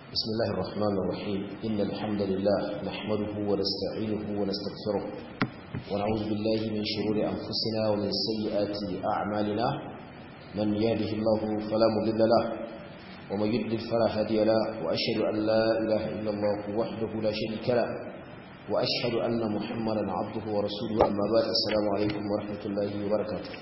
بسم الله الرحمن الرحيم إن الحمد لله نحمده ونستعينه ونستغفره ونعوذ بالله من شرور أنفسنا ومن سيئات أعمالنا من يهده الله فلا مضل له ومن يضلل فلا هادي له وأشهد أن لا إله إلا الله وحده لا شريك له وأشهد أن محمدا عبده ورسوله أما بعد السلام عليكم ورحمة الله وبركاته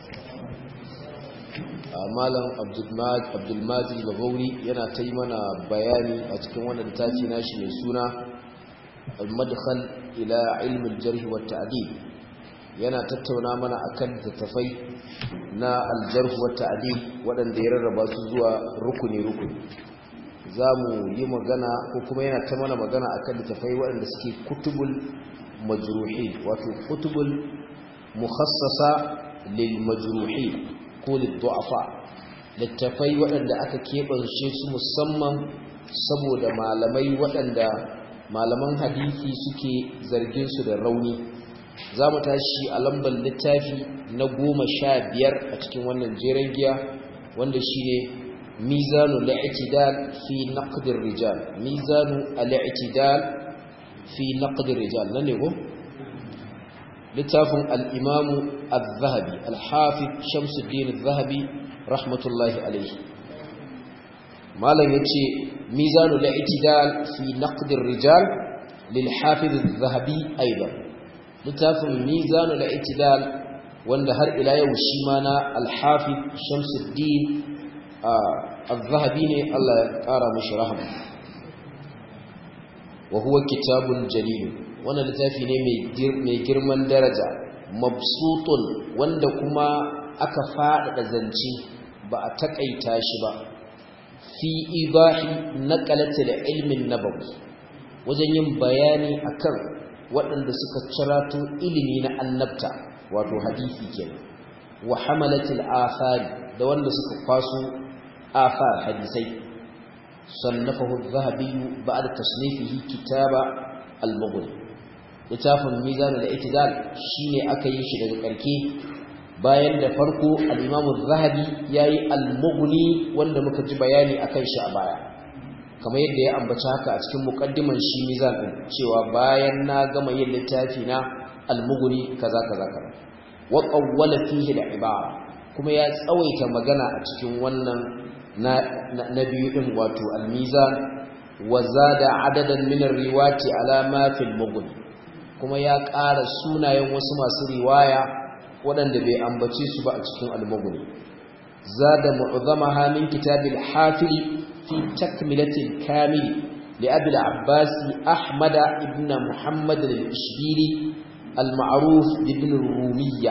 malam abdulmajid bagauri yana ta yi mana bayani a cikin wannan littafi nashi mai suna al-madkhal ila ilmin jarh wa ta'dil yana tattauna mana akan littafai na al-jarh wa ta'dil waɗanda ya rarraba su zuwa rukuni rukuni zamu yi magana ko kuma yana ta mana magana akan littafai waɗanda suke kutubul majruhin wato kutubul mukhassasa lil majruhin ko liddu'afa littafai waɗanda aka keɓance su musamman saboda malamai waɗanda malaman hadisi suke zargin su da rauni za mu tashi a lambar littafi na goma sha biyar a cikin wannan jeren giya wanda shi ne mizanu la'itidal fi naqdir rijal mizanu al'itidal fi naqdir rijal nan ne ko littafin al'imamu al-zahabi al-hafiz shamsuddin al-zahabi rahmatullahi alaihi malam ya ce mizanu la'itidal fi naqdir rijal lil-hafiz al-zahabi aiba littafin mizanu la'itidal wanda har ila yau shi ma na al-hafiz shamsuddin al-zahabi ne Allah ya kara mashi rahama wa huwa kitabun jalilun wannan littafi ne mai girman daraja mabsutun wanda kuma aka faɗaɗa zance ba a taƙaita shi ba fi ibahi naqalatil ilmin nabawi wajen yin bayani akan waɗanda suka cirato ilimi na annabta wato hadisi kenan wa hamalatil athari da wanda suka kwaso athar hadisai sannafahu adh-dhahabi ba'da tasnifihi kitaba al-mughni littafin mizanul i'tidal shine aka yi shi daga karke bayan da farko al-imam az-zahabi yayi al-mughni wanda muka ji bayani akan shi a baya kamar yadda ya ambaci haka a cikin muqaddiman shi mizan din cewa bayan na gama yin littafi na al-mughni kaza kaza kaza wa qawwala fihi al-ibara kuma ya tsawaita magana a cikin wannan na na biyu din wato al-mizan wa zada adadan min ar-riwati ala ma fil mughni kuma ya ƙara sunayen wasu masu riwaya waɗanda bai ambace su ba a cikin almaguni zada mu'zamaha min kitabil hafil fi takmilatil kamil li abi al-abbas ahmad ibn muhammad al-ishbili al-ma'ruf ibn rumiyya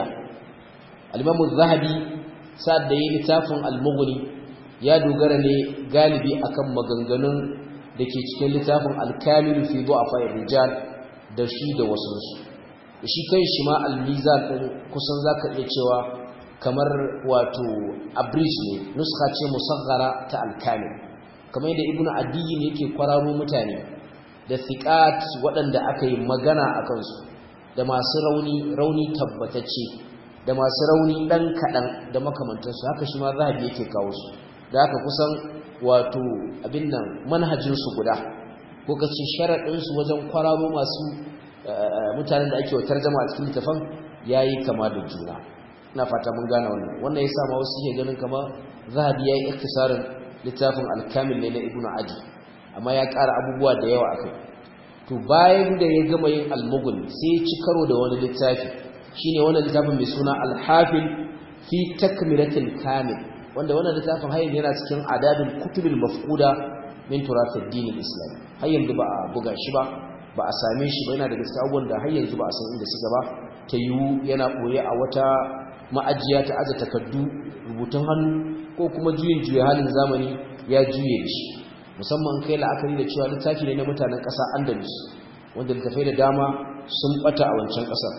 al-imam az-zahabi sa'ad da yayin littafin al-mughni ya dogara ne galibi akan maganganun da ke cikin littafin al-kamil fi du'afa rijal da shi da wasunsu da shi kai shi ma almizan ɗin kusan za ka iya cewa kamar wato abridge ne nuska ce musaghara ta alkamil kamar yadda ibnu adiyi ne yake kwararo mutane da thiqat waɗanda aka yi magana a kansu da masu rauni rauni tabbatacce da masu rauni ɗan kaɗan da makamantansu haka shi ma zahabi yake kawo su da haka kusan wato abin nan manhajinsu guda ko ka ce sharaɗinsu wajen kwararo masu mutanen da ake wa tarjama a cikin littafin ya yi kama da juna ina fata mun gane wannan wannan ya sama wasu ke ganin kama zahabi ya yi iktisarin littafin alkamil ne na ibn adi amma ya ƙara abubuwa da yawa akai to bayan da ya gama yin almugun sai ya ci karo da wani littafi shine wannan littafin mai suna alhafil fi takmilatil kamil wanda wannan littafin har yana cikin adabin kutubil mafquda min turathid din al-islam har yanzu ba a buga shi ba ba a same shi ba yana da gaskiya abubuwan da har yanzu ba a san inda suka ba ta yiwu yana ɓoye a wata ma'ajiya ta aza takardu rubutun hannu ko kuma juyin juya halin zamani ya juye da shi musamman kai la'akari da cewa littafi ne na mutanen ƙasa andalus wanda littafai da dama sun ɓata a wancan ƙasar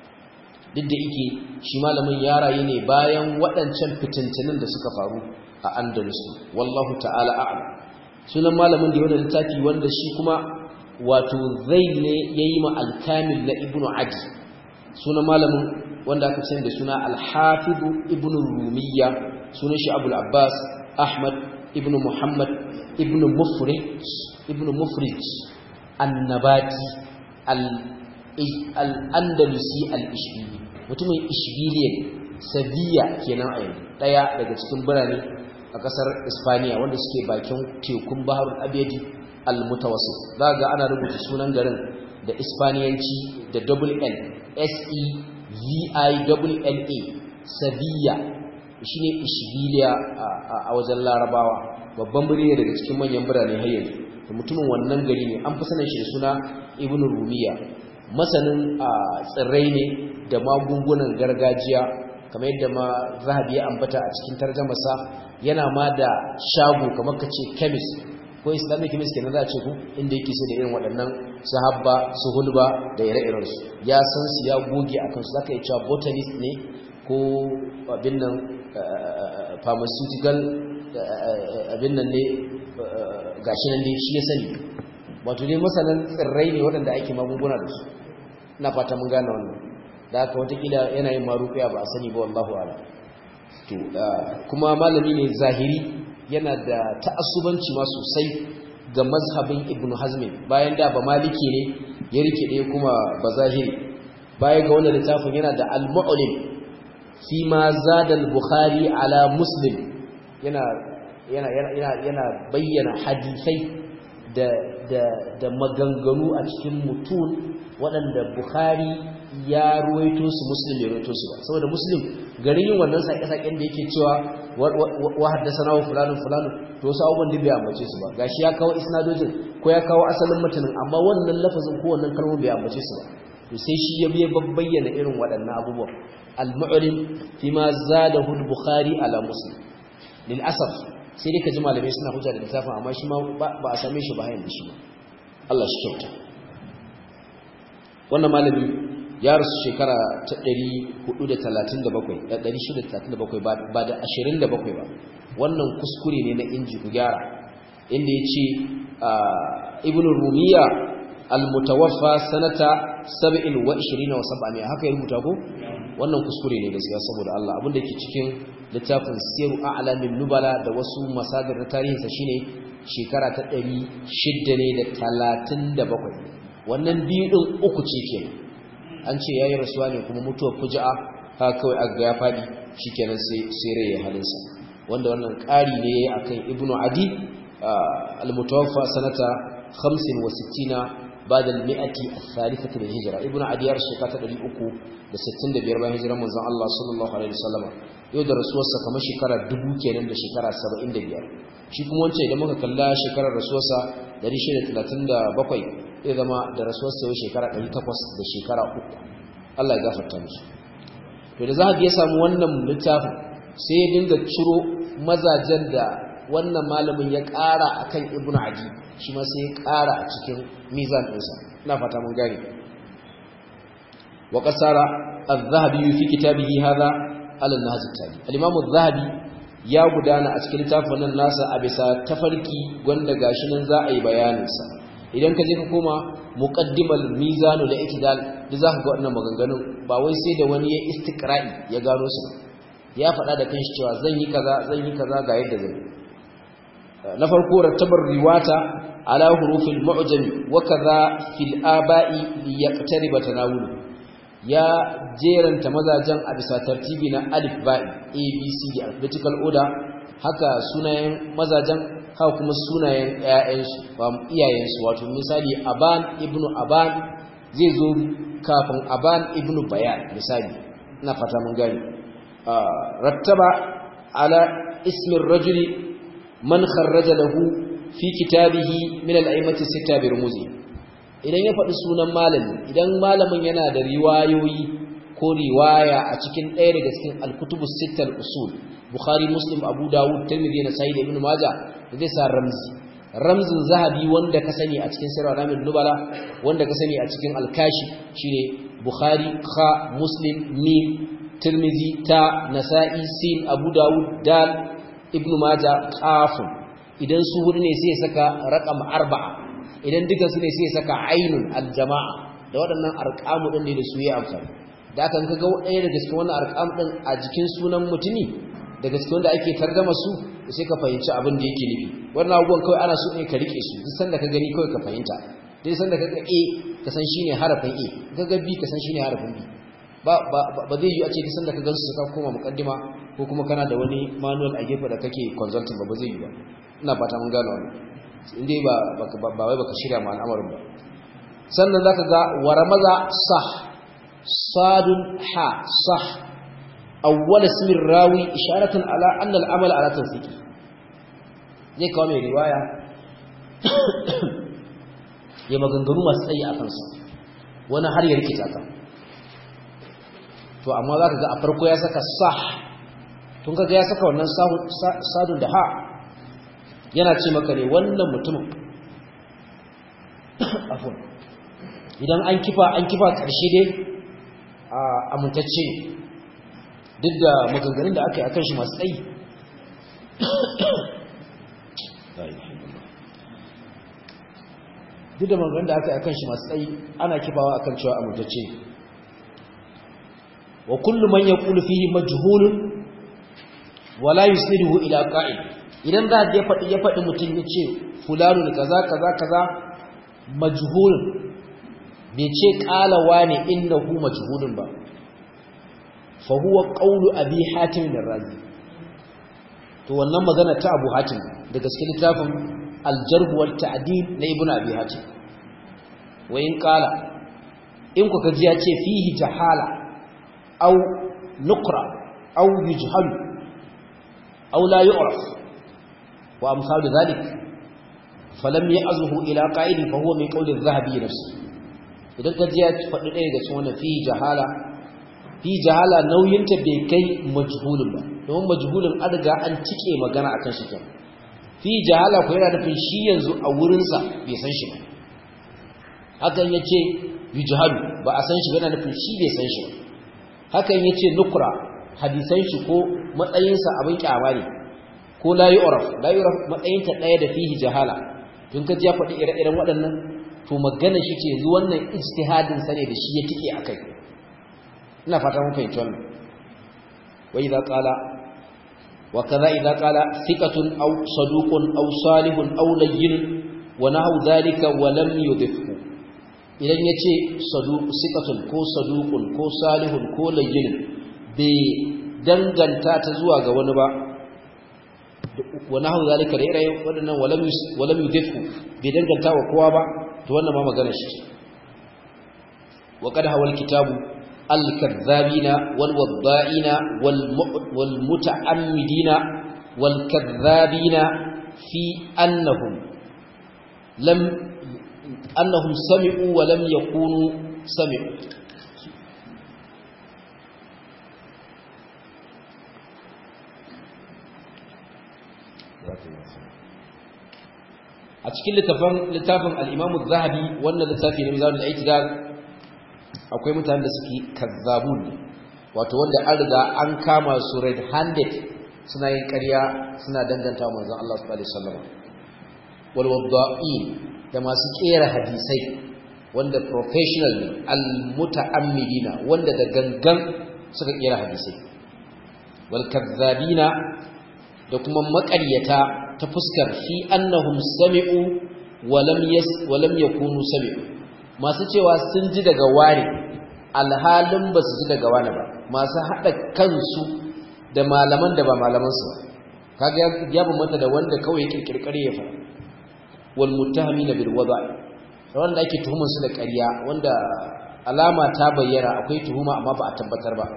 duk da ike shi malamin ya rayu ne bayan waɗancan fitintinin da suka faru a andalus wallahu ta'ala a'lam sunan malamin da ya wani littafi wanda shi kuma wato zai ne ya yi ma'alkamil na ibnu adi sunan malamin wanda aka ce da suna alhafidu ibnu rumiya sunan shi abul abbas ahmad ibnu muhammad ibnu mufrij ibnu mufrij annabati al-andalusi al-ishbili mutumin ishbiliya sabiya kenan a yanzu daya daga cikin birane a kasar ispaniya wanda suke bakin tekun baharul abedi al-mutawassit za ga ana rubuta sunan garin da ispaniyanci da double n s e v i double l a sabiya shine ishbiliya a wajen larabawa babban birni daga cikin manyan birane har yanzu mutumin wannan gari ne an fi sanin shi da suna ibn rumiya masanin tsirrai ne da magungunan gargajiya kamar yadda ma zahabi ya ambata a cikin tarjamasa yana ma da shago kamar ka ce chemist ko islamic chemist kenan za a ce ku inda yake sai da irin waɗannan sahabba su hulba da ire-iren su ya san su ya goge a kansu zaka yi cewa botanist ne ko abin nan pharmaceutical abin nan ne gashi nan dai shi ya sani wato dai masanan tsirrai ne waɗanda ake magunguna da su ina fata mun gane wannan da haka watakila yana yin maruƙiya ba a sani ba wallahu ala to kuma malami ne zahiri yana da ta'assubanci ma sosai ga mazhabin ibnu hazmin bayan da ba maliki ne ya rike ɗaya kuma ba zahiri baya ga wannan littafin yana da al-mu'lim fi ma zada al-bukhari ala muslim yana yana yana yana bayyana hadisai da da da maganganu a cikin mutun waɗanda bukhari ya ruwaito su muslim ya ruwaito su ba saboda muslim garin yin wannan sake-saken da yake cewa wa haddasa na wa fulanun fulanun to wasu abubuwan da bai ambace su ba gashi ya kawo isnadojin ko ya kawo asalin matanin amma wannan lafazin ko wannan kalmar bai ambace su ba to sai shi ya biya bayyana irin waɗannan abubuwan al-mu'lim fi ma zadahu al-bukhari ala muslim lil asaf sai dai ka ji malamai suna hujja da littafin amma shi ma ba a same shi ba hayan da shi ba Allah shi kyauta wannan malami ya rasu shekara ta 437 ba da 27 ba wannan kuskure ne na inji ku gyara inda ya ce ibn rumiya al-mutawaffa sanata 27 wa 700 haka ya rubuta ko wannan kuskure ne gaskiya saboda Allah abinda ke cikin littafin siru a'lamin nubala da wasu masadar na tarihinsa shine shekara ta 600 ne da 37 wannan biyu din uku ce kenan an ce yayi rasuwa ne kuma mutuwar fuja'a ha kawai aga ya fadi shikenan sai sai rai halinsa wanda wannan ƙari ne yayi akan ibnu adi al-mutawaffa sanata 65 بعد المئة الثالثة للهجرة ابن عدي يرشي كاتا دلي أكو لستين دبير بان هجرة من زن الله صلى الله عليه وسلم يودر رسوسة كما شكرا دبو كينان دا شكرا سبعين دبير shi kuma wancan idan muka kalla shekarar rasuwarsa 637 zai zama da rasuwarsa yau shekara 800 da shekara uku Allah ya gafarta musu to da zahabi ya samu wannan littafin sai ya dinga ciro mazajen da wannan malamin ya ƙara akan ibnu adi shi ma sai ya ƙara a cikin mizan ɗinsa ina fata mun gane wa qasara az-zahabi fi kitabihi hadha ala an-nahj at-tali al-imam az-zahabi ya gudana a cikin littafin nan nasa a bisa tafarki wanda gashi nan za a yi bayanin sa idan ka je ka koma muqaddimal mizanu da itidal da zaka ga wannan maganganun ba wai sai da wani ya istiqra'i ya gano su ya faɗa da kanshi cewa zan yi kaza zan yi kaza ga yadda zan yi na farko rattabar riwata ala hurufil mu'jam wa kaza fil aba'i li yaqtariba tanawul ya jeranta mazajen a bisa tartibi na alif ba'i a b c d alphabetical order haka sunayen mazajen haka kuma sunayen ƴaƴansu ba iyayensu wato misali aban ibnu aban zai zo kafin aban ibnu bayan misali ina fata mun gani rattaba ala ismin rajuli man kharraja lahu fi kitabihi min al-a'immati sita bi rumuzi idan ya faɗi sunan malami idan malamin yana da riwayoyi ko riwaya a cikin ɗaya daga cikin al-kutubu sittal usul bukhari muslim abu dawud tirmidhi na sahih ibn majah zai sa ramzi ramzin zahabi wanda ka sani a cikin sirra ramin nubala wanda ka sani a cikin al-kashi shine bukhari kha muslim mim tirmidhi ta nasa'i sin abu dawud dal ibnu maja qafun idan su hudu ne sai ya saka raqam arba'a idan duka su ne sai ya saka ainun aljamaa da waɗannan arqamu din ne da su yi amfani da kan kaga ɗaya daga cikin wannan arqam din a jikin sunan mutumi daga cikin wanda ake targama su sai ka fahimci abin da yake nufi wannan abubuwan kawai ana so ne ka rike su duk sanda ka gani kawai ka fahimta duk sanda ka ga a ka san shine harafin a ka ga b ka san shine harafin b ba ba zai yi a ce duk sanda ka gansu ka koma mukaddima ko kuma kana da wani manual a gefe da kake consulting ba ba zai yi ba ina fata mun gano wannan indai ba ba wai baka shirya ma al'amarin ba sannan zaka ga waramaza sah sadun ha sah awwal ismin rawi isharatan ala anna al-amal ala tawfiqi zai kawo mai riwaya ya maganganu masu tsayi a kansa wani har ya rikita ka to amma za ka ga a farko ya saka sah tun kaga ya saka wannan sadun da ha yana ce maka ne wannan mutumin afon idan an kifa an kifa ƙarshe dai a amintacce duk da maganganun da aka yi akan shi masu tsayi duk da maganganun da aka yi akan shi masu tsayi ana kifawa akan cewa amintacce wa kullu man yaqulu fihi majhulun wala yusniduhu ila qa'id idan za ya faɗi ya faɗi mutum ya ce fulanun kaza kaza kaza majhulun bai ce qala wani innahu majhulun ba fa huwa qawlu abi hatim ar-razi to wannan magana ta abu hatim da gaske littafin al-jarh wal ta'dil na ibn abi hatim wa in qala in kuka ji ya ce fihi jahala aw nuqra aw yujhal aw la yu'raf wa amsal dhalik falam ya'zuhu ila qa'idin fa huwa min qawli adh-dhahabi nafsi idan ka ji ya faɗi ɗaya daga cikin wannan fihi jahala fi jahala nauyinta bai kai majhulun ba domin majhulun an riga an cike magana akan shi kenan fi jahala ko yana nufin shi yanzu a wurinsa bai san shi ba hakan yace yujhalu ba a san shi ba yana nufin shi bai san shi ba hakan yace nukra hadisan shi ko matsayinsa abin kyama ne ko la yu'raf la yu'raf matsayinta daya da fihi jahala tun ka ji ya faɗi ire-iren waɗannan to magana shi ce yanzu wannan ijtihadin sa ne da shi ya tike akai ina fata mun fahimci wannan wa idza qala wa kaza idza qala thiqatun aw saduqun aw salihun aw layyin wa nahu dhalika wa lam yudhifhu idan yace saduq thiqatun ko saduqun ko salihun ko layyin bai danganta ta zuwa ga wani ba wa nahu dhalika da irayen wadannan wa lam wa lam yudhifhu bai danganta wa kowa ba to wannan ma magana shi wa qad hawal kitabu الكذابين والوضائين والمتعمدين والكذابين في أنهم لم أنهم سمعوا ولم يكونوا سمعوا a cikin littafin al'imamu zahabi wannan littafi ne mizanin al'aitidal akwai mutane da suke kazzabun wato wanda an riga an kama su red handed suna yin ƙarya suna danganta wa manzon Allah sallallahu alaihi wasallam wal wadda'in da masu kera hadisai wanda professional ne al muta'ammidina wanda da gangan suka kera hadisai wal kazzabina da kuma maƙaryata ta fuskar fi annahum sami'u wa lam yas wa lam yakunu sami'u masu cewa sun ji daga wani alhalin ba su ji daga wani ba masu haɗa kansu da malaman da ba malamansu ba kaga ya bambanta da wanda kawai kirkirkare ya fara wal muttahamina bil wada'i wanda ake tuhumar su da ƙarya wanda alama ta bayyana akwai tuhuma amma ba a tabbatar ba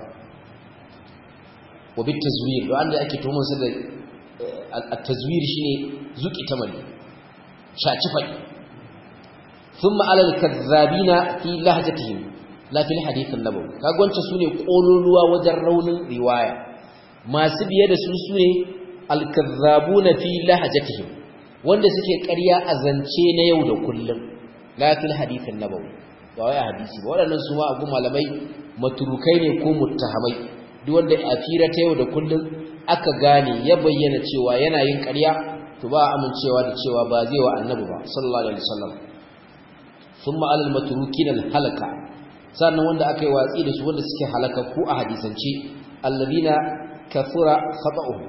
wa bit tazwir wanda ake tuhumar su da at-tazwir shine zuki tamali shaci fai ثم على الكذابين في لهجتهم لا في الحديث النبوي kaga wance sune kololuwa wajen raunin riwaya masu biye da su sune alkazzabuna fi lahjatihim wanda suke ƙarya a zance na yau da kullum la fil hadith an-nabawi ba wai hadisi ba waɗannan su ma abu malamai maturukai ne ko muttahamai duk wanda a fira ta yau da kullum aka gane ya bayyana cewa yana yin ƙarya to ba amincewa da cewa ba zai wa annabi ba sallallahu alaihi wasallam ثم على المتروكين الهلكة sannan wanda aka yi watsi da su wanda suke halakakku a hadisance alladina kathura khata'uhu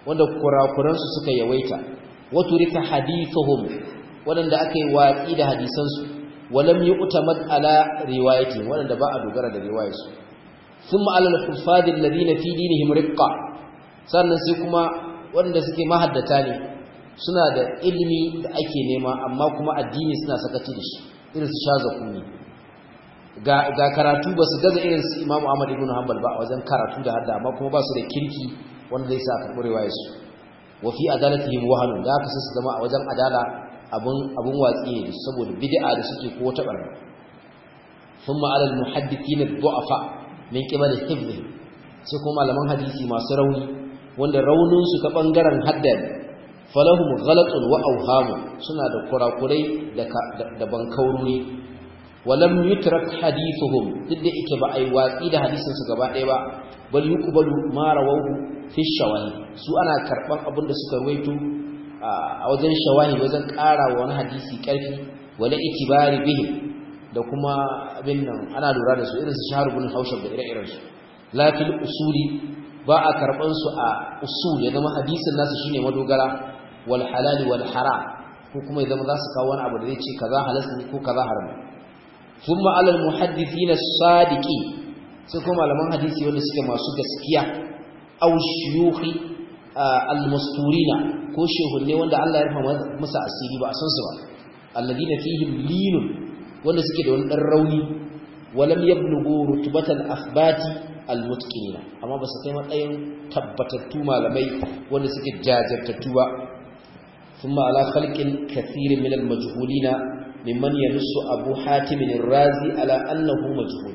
wanda kurakuransu suka yawaita wato rika hadithuhum wanda aka yi watsi da hadisansu walam yu'tamad ala riwayati wanda ba a dogara da riwayarsu thumma ala al-huffaz alladhina fi dinihim riqqa sannan sai kuma wanda suke mahaddata ne suna da ilimi da ake nema amma kuma addini suna sakaci da shi irin su shaza kuni ga ga karatu ba su gaza irin su Imam Ahmad ibn Hanbal ba a wajen karatu da hadda amma kuma ba su da kirki wanda zai sa a karɓi riwayarsu wa fi adalatihim wahanun da aka su zama a wajen adala abun abun watsi ne saboda bid'a da suke ko ta barna thumma ala al-muhaddithin ad-du'afa min qibal hifdhi sai kuma malaman hadisi masu rauni wanda raunin su ta bangaren haddan falahum ghalatun wa awhamu suna da kurakurai da da bankaururi walam yutrak hadithuhum duk da yake ba ai watsi da hadisin su gaba ɗaya ba bal yuqbalu ma rawahu fi shawahi su ana karban abin da suka ruwaito a wajen shawahi wajen ƙara wa wani hadisi ƙarfi wala itibari bihi da kuma abin nan ana lura da su irin su shahar bin haushab da ire-iren su lafil usuli ba a karban su a usul ya zama hadisin nasu shine madogara wal halali wal haram ko kuma ya zama za su kawo wani abu da zai ce kaza halas ne ko kaza haram thumma ala al muhaddithina sadiqi sai kuma malaman hadisi wanda suke masu gaskiya aw shuyukhi al masturina ko shehunne wanda Allah ya rufa masa asiri ba a san su ba alladina fihim linun wanda suke da wani dan rauni walam yablughu rutbatal athbati almutqinina amma ba su kai matsayin tabbatattu malamai wanda suke jajirtattu ba thumma ala khalqin kathirin min almajhulina mimman yanussu abu hatim ar-razi ala annahu majhul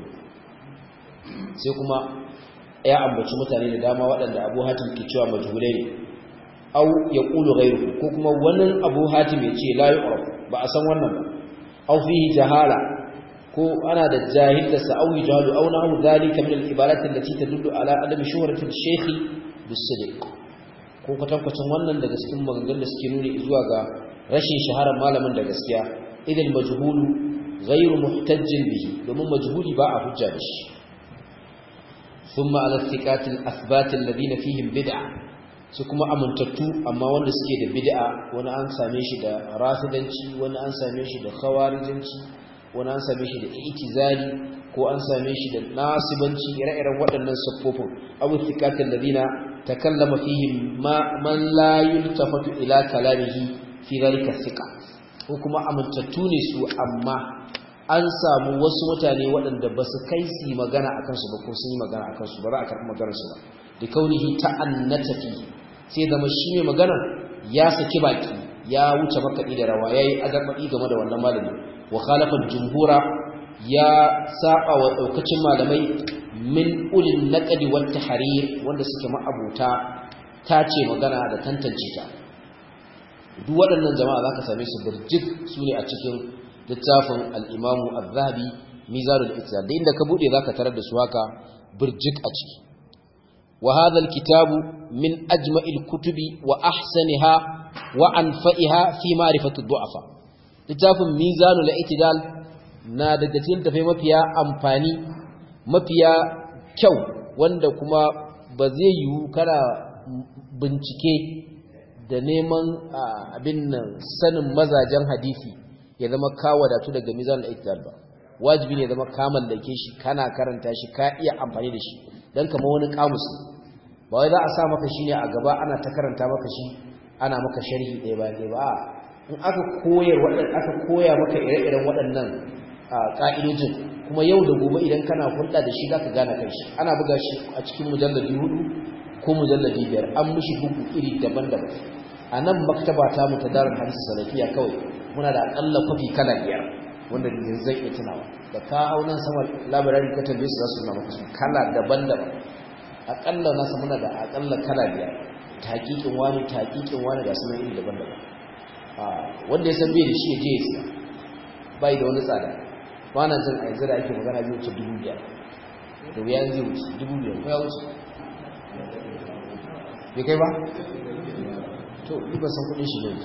sai kuma ya ambaci mutane da dama waɗanda abu hatim ke cewa majhulai ne au yaqulu ghayruhu ko kuma wannan abu hatim ya ce la yu'raf ba a san wannan ba au fihi jahala ko ana da jahil da sa'awi jahalu aw nahu dhalika min al-ibarat allati tadullu ala adam shuhrati al-shaykh bis-sidq ko kwatankwacin wannan daga cikin maganganun da suke nuni zuwa ga rashin shaharar malamin da gaskiya idan majhulu ghayru muhtajjin bihi domin majhuli ba a hujja da shi thumma ala thiqat al-athbat alladhina fihim bid'a su kuma amintattu amma wanda suke da bid'a wani an same shi da rafidanci wani an same shi da khawarijanci wani an same shi da itizali ko an same shi da nasibanci ire-iren waɗannan siffofin abu thiqatul ladina takallama fihi ma man la yultafatu ila kalamihi fi dhalika thiqa ko kuma amintattu ne su amma an samu wasu mutane waɗanda ba su kai su magana akan su ba ko sun yi magana akan su ba za a karɓi maganar su ba da kaunihi ta'annata fi sai zama shi mai magana ya saki baki ya wuce makaɗi da rawa yayi azarbaɗi game da wannan malami wa khalafa jumhura ya saba wa daukacin malamai min ulil naqdi wat tahrir wanda suke ma'abuta tace magana da tantance ta duk waɗannan jama'a zaka same su burjik sune a cikin littafin al-Imam Az-Zahabi Mizanul Ittihad da inda ka bude zaka tarar da su haka burjik a ciki wa hadha al-kitab min ajma'il kutubi wa ahsaniha wa anfa'iha fi ma'rifati ad-du'afa littafin mizanul i'tidal na daga cikin tafai mafiya amfani mafiya kyau wanda kuma ba zai yiwu kana bincike da neman abin nan sanin mazajen hadisi ya zama ka wadatu daga mizanul i'tidal ba wajibi ne zama ka mallake shi kana karanta shi ka iya amfani da shi dan kamar wani kamus ba wai za a sa maka shi ne a gaba ana ta karanta maka shi ana maka sharhi ɗaya bayan ɗaya ba in aka koyar aka koya maka ire-iren waɗannan ƙa'idojin kuma yau da gobe idan kana hulɗa da shi zaka gane kai shi ana buga shi a cikin mujalladi hudu ko mujalladi biyar an mishi bugu iri daban-daban a nan maktaba ta mu ta darin hadisi salafiya kawai muna da aƙalla kwafi kala biyar wanda yanzu zai iya tunawa da ka hau nan sama labarari ka tambaye su za su nuna maka su kala daban-daban aƙalla nasa muna da aƙalla kala biyar taƙiƙin wani taƙiƙin wani ga sunan iri daban-daban wanda ya san bai da shi ya je ya siya bai da wani tsada ba na jin a yanzu da ake magana biyu wuce dubu biyar da wuya zai wuce dubu biyar ko ya wuce bai kai ba to ni ba san kudin shi ne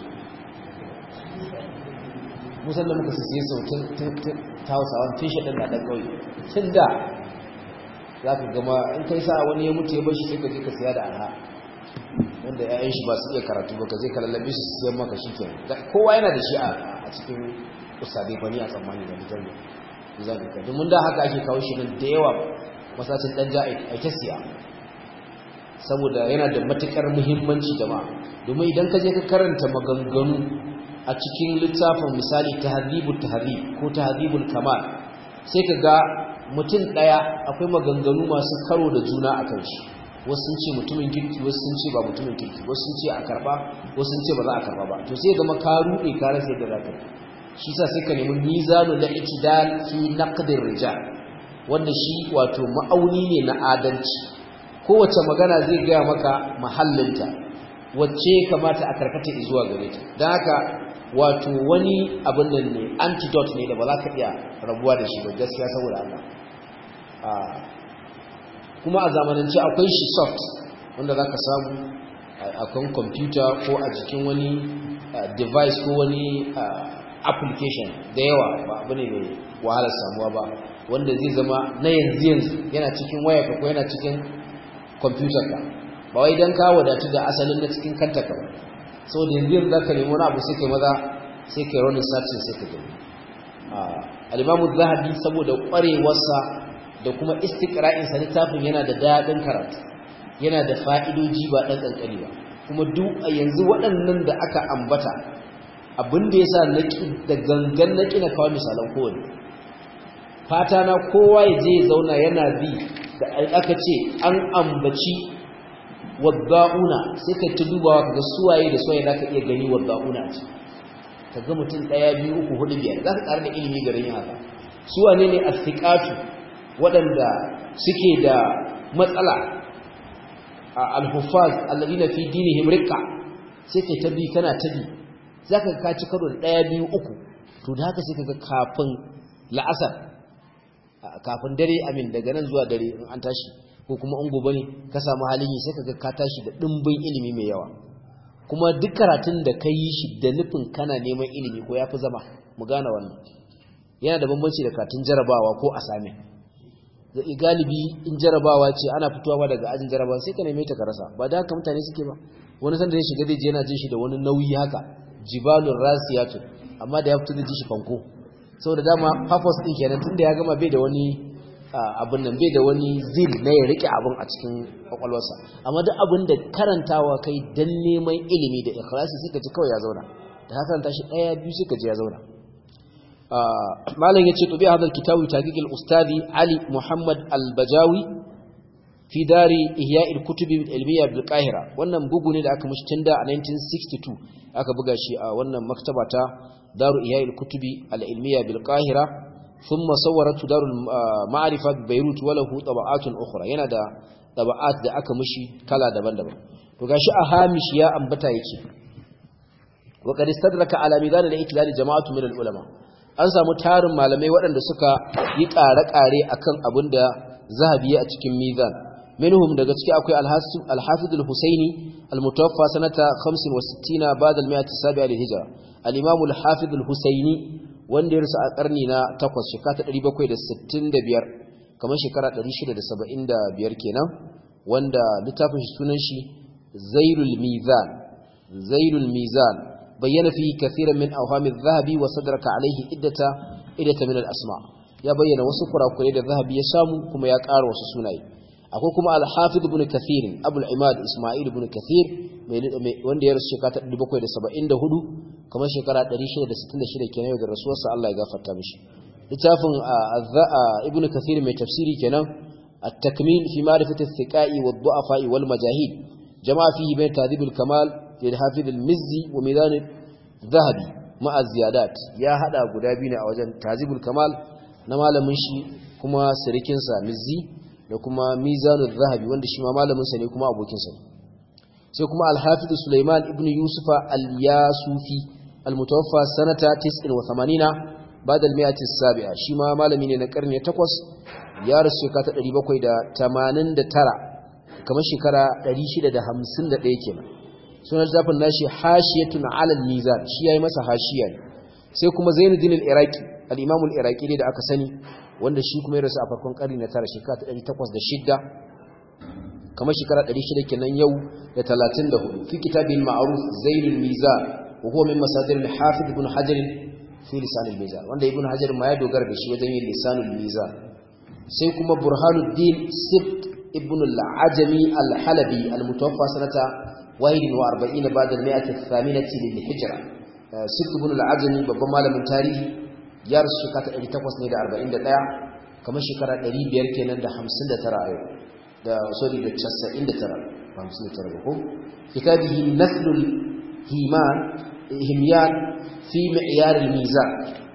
musan da muka sisiye sau ta hausawan tun shaɗin na ɗan ƙauye tun da za ka gama in kai sa wani ya mutu ya bar shi sai ka je ka siya da arha wanda ƴaƴan shi ba su iya karatu ba ka zai ka lallabe su siyan maka shi ke kowa yana da shi a cikin ustadai ba ni a tsammani da nijar ne zaɓi ka domin da haka ake kawo shi nan da yawa masacin ɗan ja a ta siya saboda yana da matuƙar muhimmanci jama'a domin idan ka je ka karanta maganganu a cikin littafin misali tahdhibut tahdhib ko tahdhibul kamal sai ka ga mutum ɗaya akwai maganganu masu karo da juna a kan shi wasu sun ce mutumin kirki wasu sun ce ba mutumin kirki wasu sun ce a karba wasu sun ce ba za a karba ba to sai zama ka ruɗe ka rasa yadda za ka shi sa sai ka nemi mizanu na itidal fi naqdir rijal wanda shi wato ma'auni ne na adalci kowace magana zai gaya maka mahallinta wacce kamata a karkata zuwa gare ta don haka wato wani abin nan ne antidote ne da ba za ka iya rabuwa da shi ba gaskiya saboda Allah kuma a zamanance akwai shi soft wanda za ka samu a kan kwamfuta ko a jikin wani device ko wani application da yawa ba abu ne mai wahalar samuwa ba wanda zai zama na yanzu yanzu yana cikin wayarka ko yana cikin kwamfutarka ba wai don ka wadatu da asalin na cikin kanta ka sau da yanzu yanzu za ka nemi wani abu sai kai maza sai kai ronin satin sai ka gani alimamu zahabi saboda ƙwarewarsa da kuma istikra'insa littafin yana da daɗin karatu yana da fa'idoji ba ɗan ƙanƙani ba kuma duk a yanzu waɗannan da aka ambata abin da ya sa da gangan na ƙina kawo misalan kowane fata na kowa ya je ya zauna yana bi da aka ce an ambaci wadda'una sai ka ta dubawa ka ga suwaye da suwaye za ka iya gani wadda'una a ciki ka ga mutum ɗaya biyu uku hudu biyar za ka ƙara da ilimi garin yin haka suwane ne a waɗanda suke da matsala a alhufaz alladina fi dinihim riqqa sai kai tabi kana tabi zaka ka ci karo da daya biyu uku to da haka sai kaga kafin la'asar kafin dare amin daga nan zuwa dare in an tashi ko kuma in gobe ne ka samu halin yi sai kaga ka tashi da dimbin ilimi mai yawa kuma duk karatun da ka yi shi da nufin kana neman ilimi ko yafi zama mu gane wannan yana da bambanci da karatun jarabawa ko asamin galibi in jarabawa ce ana fitowa daga ajin jarabawa sai ka neme ta ka rasa ba da haka mutane suke ba wani sanda ya shiga zai je yana jin shi da wani nauyi haka jibalun rasiyatu amma da ya fito da ji shi fanko saboda dama purpose din kenan tunda ya gama bai da wani abin nan bai da wani zil na ya rike abin a cikin kwakwalwarsa amma duk abin da karantawa kai dan neman ilimi da ikhlasi sai ka ji kawai ya zauna da haka karanta shi daya biyu sai ka ji ya zauna malam yace to bi hadal kitabu taqiqil ustadi ali muhammad al-bajawi fi dari ihya al-kutub al-ilmiya bil qahira wannan bugu ne da aka mishi tunda a 1962 aka buga shi a wannan maktaba ta daru ihya al-kutub al-ilmiya bil qahira thumma sawwarat darul ma'rifa bi beirut wa lahu taba'atun ukhra yana da taba'at da aka mishi kala daban-daban to gashi a hamish ya ambata yake wa qad istadraka ala midan al-itlal jama'atu min al-ulama an samu tarin malamai waɗanda suka yi ƙare-ƙare akan abin da zahabi a cikin mizan minhum daga ciki akwai al-hafiz al-husaini al-mutawaffa sanata 65 ba'da al-mi'ati sabi'a lil-hijra al-imam al-hafiz al-husaini wanda ya rasu a karni na 8 shekara 765 kamar shekara 675 kenan wanda littafin shi sunan shi zailul mizan zailul mizan bayyana fi kathiran min awhami adh-dhahabi wa sadraka alayhi iddata iddata min al-asma ya bayyana wasu kurakurai da zahabi ya samu kuma ya ƙara wasu sunaye akwai kuma al-hafiz ibn kathir abul imad isma'il ibn kathir wanda ya rasu shekara 774 kamar shekara 666 kenan da rasuwarsa Allah ya gafarta mishi littafin ibn kathir mai tafsiri kenan at-takmil fi ma'rifati ath-thiqa'i wad-du'afa'i wal majahid jama'a fihi bayn tadhib al-kamal للحافظ المزي وميزان الذهبي مع الزيادات يا hada guda biyu ne a wajen tazibul kamal na malamin shi kuma sirikin sa mizzi da kuma mizanul zahabi wanda shi ma malamin sa ne kuma abokin sa sai kuma al-hafiz sulaiman ibn yusufa al-yasufi al-mutawaffa sanata 89 ba'da al-mi'ati as-sabi'a shi ma malami ne na karni 8 ya rasu shekara 789 kamar shekara 651 kenan sunan littafin nashi hashiyatun alal mizan shi yayi masa hashiya ne sai kuma Zainuddin al-Iraqi al-Imam al-Iraqi da aka sani wanda shi kuma ya rasu a farkon karni na tara shekara ta 806 kamar shekara 600 kenan yau da 34 fi kitabil ma'ruf zainul mizan wa huwa min masadir al-hafiz ibn hajar fi lisan al-mizan wanda ibn hajar ma ya dogara da shi wajen yin lisanul mizan sai kuma burhanuddin sibt ibn al-ajami al-halabi al-mutawaffa sanata 41 ba'da al-mi'ati ath-thaminati lil-hijra sibt ibn al-ajami babban malamin tarihi ya rasu shekara 841 kamar shekara 500 kenan da 59 a yau da sorry da 99 ba 59 ba ko kitabihi nathlul himan himyan fi mi'yar al-mizan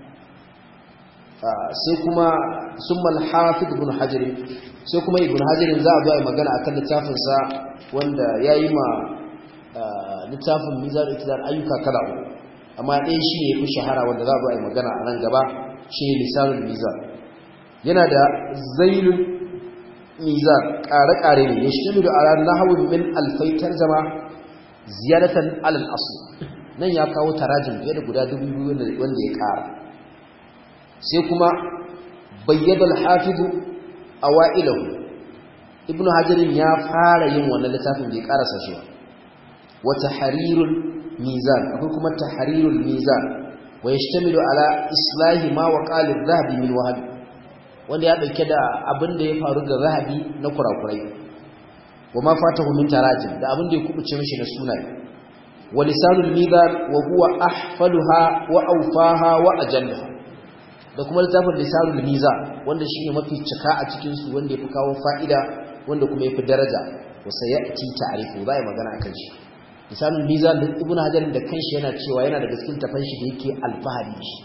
sai kuma summa al-hafiz ibn hajar sai kuma ibn hajar za a zo a magana akan littafin sa wanda yayi ma littafin mizan iktidar ayyuka kala uku amma ɗaya shi ne fi shahara wanda za a zo a magana a nan gaba shi ne lisanul mizan yana da zailul mizan ƙare-ƙare ne ya shi da ala nahawun min alfaitar zama ziyaratan alal asu nan ya kawo tarajin fiye da guda dubu biyu wanda ya ƙara sai kuma bayyada alhafizu a wa'ilahu ibnu hajarin ya fara yin wannan littafin bai ƙarasa shi wata harirul mizan akwai kuma tahrirul mizan wa yashtamilu ala islahi ma waqala adh-dhahabi min wahab wanda ya dauke da abin da ya faru ga zahabi na kurakurai wa ma fatahu min tarajim da abin da ya kubuce mishi na sunaye wa lisanul mizan wa huwa ahfaluha wa awfaha wa ajallaha da kuma littafin lisanul mizan wanda shine mafi cika a cikin su wanda yafi kawo fa'ida wanda kuma yafi daraja wa sayati ta'rifu za a yi magana akan shi lisanul mizan da ibnu hajar da kanshi yana cewa yana daga cikin tafan shi da yake alfahari shi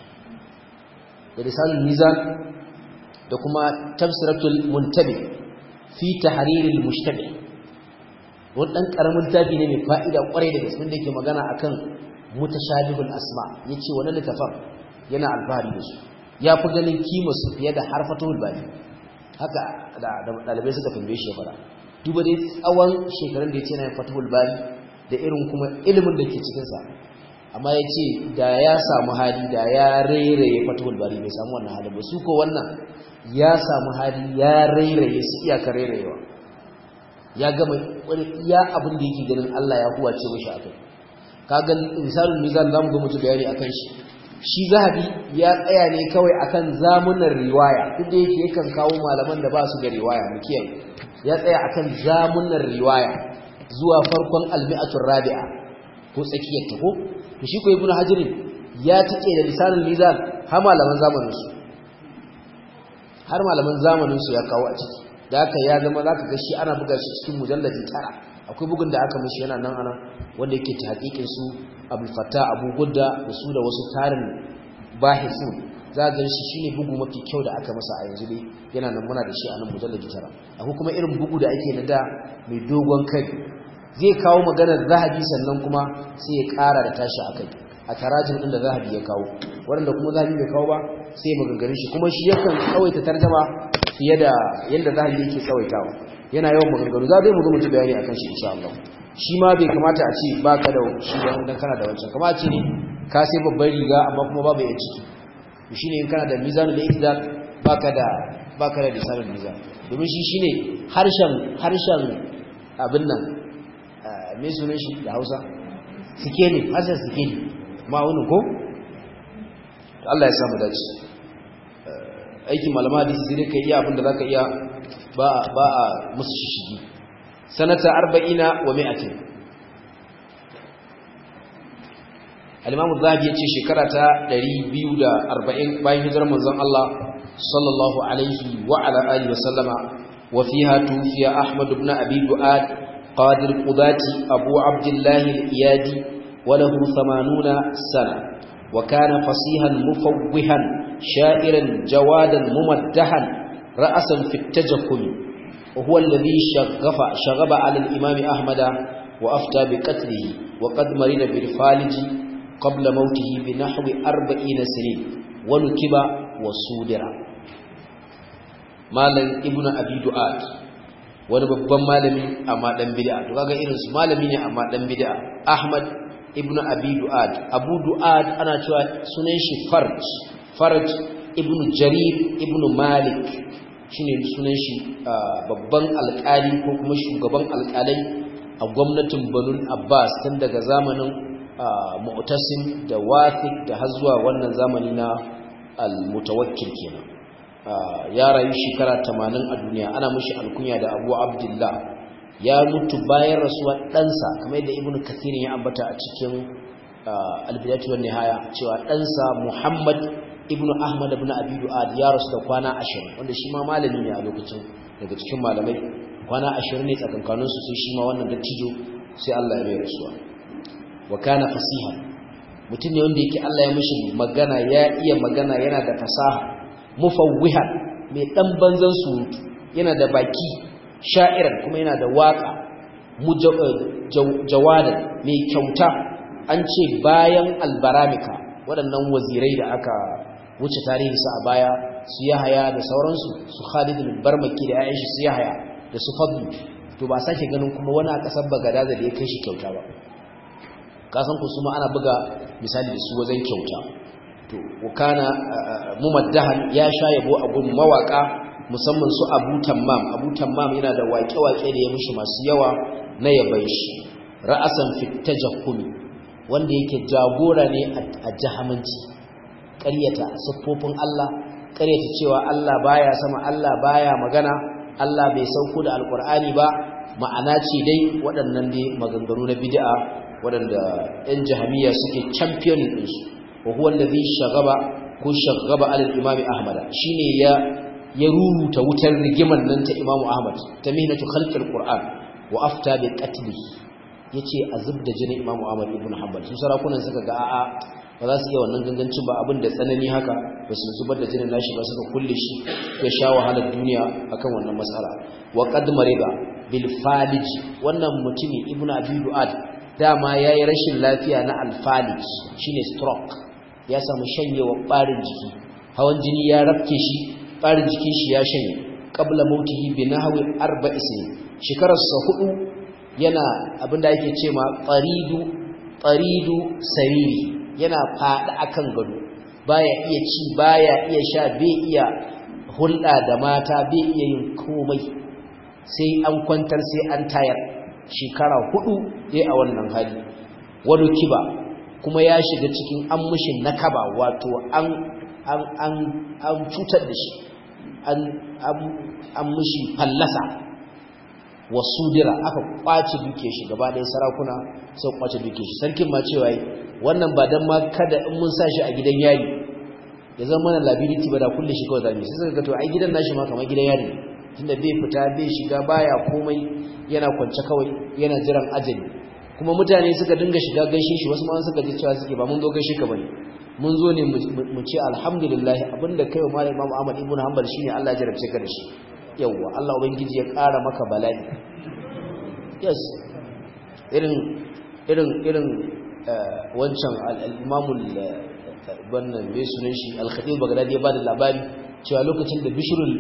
da lisanul mizan da kuma tafsiratul muntabi fi tahriril mushtabi wannan dan karamin tafi ne mai fa'ida kwarai da gaske da yake magana akan mutashabihul asma yace wannan littafin yana alfahari da su ya fi ganin kima su fiye da harfatul bani haka da dalibai suka tambaye shi ya fara duba dai tsawon shekarun da yace yana fatahul bani da irin kuma ilimin da ke cikinsa amma ya ce da ya samu hali da ya rairaye fatahul bari bai samu wannan hali ba su ko wannan ya samu hali ya rairaye su iyaka rairayewa ya gama wani iya abin da yake ganin Allah ya huwace mashi akai kaga misalin mizan zamu ga mutu bayani akan shi shi zahabi ya tsaya ne kawai akan zamunan riwaya duk da yake yakan kawo malaman da ba su da riwaya mu kiyaye ya tsaya akan zamunan riwaya zuwa farkon almi'atul rabi'a ko tsakiyar ta ko to shi ko ibnu hajar ya take da lisanul mizan har malaman zamanin su har malaman zamanin su ya kawo a ciki da haka ya zama zaka ga shi ana buga shi cikin mujalladi tara akwai bugun da aka mishi yana nan ana wanda yake ta hakikin su abul fattah abu gudda da su da wasu tarin bahisun za ga shi shine bugu mafi kyau da aka masa a yanzu dai yana nan muna da shi a nan mujalladi tara akwai kuma irin bugu da ake na da mai dogon kai zai kawo maganar zahabi sannan kuma sai ya ƙara da tashi a kai a tarajin ɗin da zahabi ya kawo waɗanda kuma zahabi bai kawo ba sai maganganun shi kuma shi yakan tsawaita tarjama fiye da yadda zahabi yake tsawaitawa yana yawan maganganu za zai mu zo mu ji bayani akan shi insha Allah shi ma bai kamata a ce ba ka da shi ba dan kana da wancan kamar a ce ne ka sai babban riga amma kuma babu yan ciki shine in kana da mizanul iktidal baka da baka da lisanul mizan domin shi shine harshen harshen abin nan me sunan shi da Hausa sikeli harshen sikeli ma'aunin ko Allah ya samu dace aikin malama hadisi sai kai iya abin da zaka iya ba ba a musu shishigi sanata 40 wa 100 al-Imam Az-Zahabi yace shekara ta 240 bayan hijirar manzon Allah sallallahu alaihi wa ala alihi wa sallama wa fiha tufiya Ahmad ibn Abi Du'ad qadir qudati Abu Abdullah al-Iyadi wa lahu 80 sana wa kana fasihan mufawwihan sha'iran jawadan mumaddahan ra'asan fi at-tajakkul wa huwa alladhi shaghafa shaghaba 'ala al-Imam Ahmad wa afta bi qatlihi wa qad marida bil faliji قبل موته بنحو أربعين سنين ونكب وصودر مالن ابن أبي دعاد wani babban malami amma dan bid'a to kaga irin su malami ne amma dan bid'a Ahmad ibn Abi Du'ad Abu Du'ad ana cewa sunan shi Farj Farj ibn Jarir ibn Malik shine sunan shi babban alƙali ko kuma shugaban alƙalai a gwamnatin Banu Abbas tun daga zamanin Mu'tasim da Wathiq da har zuwa wannan zamani na Al-Mutawakkil kenan ya rayu shekara 80 a duniya ana mishi alkunya da Abu Abdullah ya mutu bayan rasuwar ɗansa kamar yadda Ibn Kathir ya ambata a cikin Al-Bidayatu wan Nihaya cewa ɗansa Muhammad ibnu ahmad ibn abi du'ad ya rasu da kwana 20 wanda shi ma malami ne a lokacin daga cikin malamai kwana 20 ne tsakankanin su sai shi ma wannan dattijo sai Allah ya mai rasuwa wa kana fasihan mutum ne wanda yake Allah ya mishi magana ya iya magana yana da fasaha mufawwihan mai dan banzan surutu yana da baki sha'iran kuma yana da waka jawadan mai kyauta an ce bayan albaramika waɗannan wazirai da aka wuce tarihinsa a baya su yahaya da sauransu su Khalid al-Barmaki da ayyan shi su yahaya da su Fadlu to ba sake ganin kuma wani a kasar Bagadaza da ya kai shi kyauta ba kasan ku su ma ana buga misali da su wajen kyauta to wakana mumaddahan ya sha yabo a gun mawaka musamman su Abu Tammam Abu Tammam yana da waƙe-waƙe da ya mishi masu yawa na yaban shi ra'asan fit tajahhumi wanda yake jagora ne a jahamanci ƙaryata siffofin Allah ƙaryata cewa Allah baya sama Allah baya magana Allah bai sauko da alƙur'ani ba ma'ana ce dai waɗannan dai maganganu na bid'a waɗanda ɗan jahamiya suke champion ɗinsu wa huwa allazi shagaba ko shagaba alal imami ahmad shine ya ya ruruta wutar rigiman nan ta imamu ahmad ta mihnatu khalqil qur'an wa afta bi qatli yace azub da jinin imamu ahmad ibn hanbal su sarakunan suka ga a'a ba za su iya wannan gangancin ba abin da tsanani haka ba su zubar da jinin nashi ba suka kulle shi ya sha wahalar duniya akan wannan matsala wa qad mariba bil falij wannan mutumi ibnu abi duad dama yayi rashin lafiya na al falij shine stroke ya samu shanyewa barin jiki hawan jini ya rafke shi barin jikin shi ya shanye qabla mautihi bi nahwi arba'i sinin shekarar sa hudu yana abinda yake cewa qaridu qaridu sariri yana faɗi akan gado baya iya ci baya iya sha bai iya hulɗa da mata bai iya yin komai sai an kwantar sai an tayar shekara hudu dai a wannan hali wani kiba kuma ya shiga cikin an mushi nakaba wato an an an an cutar da shi an an mushi fallasa wasu dira aka kwace duke shi gaba ɗaya sarakuna sai kwace duke shi sarkin ma cewa wannan ba dan ma kada in mun sa shi a gidan yari ya zama mana liability ba da kulle shi kawai zamu sai suka ga to ai gidan nashi ma kamar gidan yari tunda bai fita bai shiga baya komai yana kwance kawai yana jiran ajali kuma mutane suka dinga shiga gaishe shi wasu ma suka ji cewa suke ba mun zo gaishe ka bane mun zo ne mu ce alhamdulillah abinda kai wa malam Imam Ahmad ibn Hanbal shine Allah ya jarabce ka da shi yawwa Allah ubangiji ya ƙara maka bala'i yes irin irin irin wancan al-imamul wannan bai sunan shi al-khatib bagdadi ya bada labari cewa lokacin da bishrul